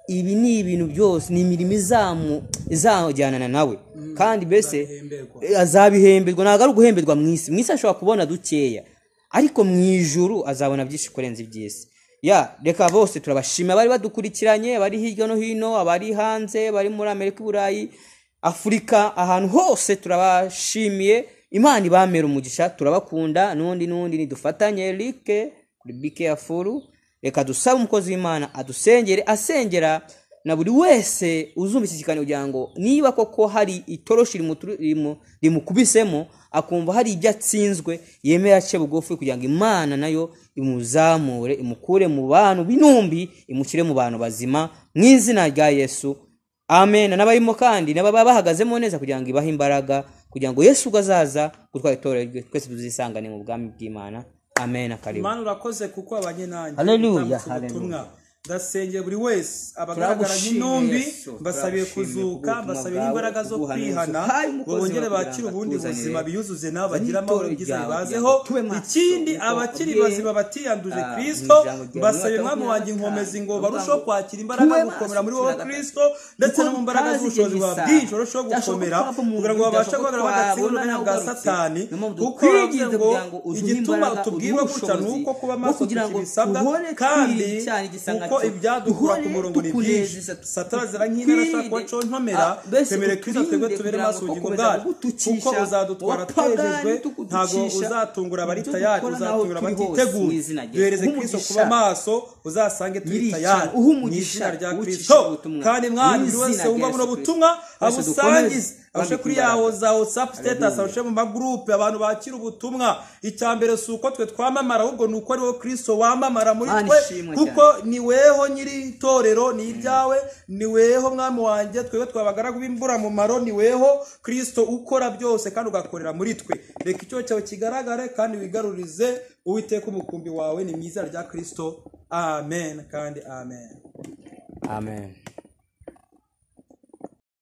ibi ni ibintu byose ni imirimo izamu izajyanana nawe kandi mbese bahemberwa. azabihemberwa ntabwo ari uguhemberwa mu isi mu isi ashobora kubona dukeya ariko mu ijuru azabona byinshi kurenza iby'isi ya reka bose turabashima abari badukurikiranye abari hirya no hino abari hanze abari muri amerika i burayi afurika ahantu hose turabashimiye imana ibamera umugisha turabakunda n'undi n'undi nidufatanye rike kuri bikeyafuru reka dusabe umukozi w'imana adusengere asengera na buri wese uzumva iki kiganiro kugira ngo niba koko hari itoroshi rimuturu- rimu- rimukubisemo akumva hari ibyo atsinzwe yemera ace bugufi kugira ngo imana nayo imuzamure imukure mu bantu b'intumbi imushyire mu bantu bazima mu izina rya yesu amen n'abarimo kandi n'ababa bahagazemo neza kugira ngo ibahe imbaraga kugira ngo yesu ubwo azaza gutwara itorero rye twese tuzisangane mu bwami bw'imana amen akaribu Imana urakoze kuko wabanye nanjye Hallelujah, Utambutse hallelujah. ubutumwa. ndasengera buri wese abagaragara nk'intumbi mbasabiye kuzuka mbasabiye imbaraga zo kwihana ngo bongere bakire ubundi buzima biyuzuze nabo bagire amahoro byiza bibazeho ikindi abakiri bazima batiyanduje kirisito mbasabiye umwami wanjye inkomezi ngo barusheho kwakira imbaraga gukomera muri wowe kirisito ndetse no mu mbaraga z'ubushobozi buba bwinshi barusheho gukomera kugira ngo babashe guhagarara bagatsinda ubumenya bwa satani kuko baravuze ngo igituma tubwirwa gutya ni uko kuba maso ku bisabwa kandi kuko ibyadukura ku murongo ni byinshi satarazira nk'intara ashaka kuba contomera twemere kristo twebwe tubere maso ubugingo bwacu kuko uzadutwara twejejwe ntabwo uzatungura abari tayari uzatungura abatiteguye duhereze kristo kuba maso uzasange turi tayari mu izina rya kristo kandi mwana buri wese wumva buno butumwa abusangize abashe kuri yaho za whatsapp status abashe mu magurupe abantu bakira ubutumwa icya mbere si uko twe twamamara ahubwo ni uko ariwo kristo wamamara muri Mana twe ishimwe kuko ni weho nyiri itorero ni iryawe ni weho mwami wanjye twebwe twabagaragu b'imburamumaro ni weho kristo ukora byose kandi ugakorera muri twe reka icyo cyawe kigaragare kandi wigarurize uwiteka umukumbi wawe ni mwiza rya kristo amen kandi amen amen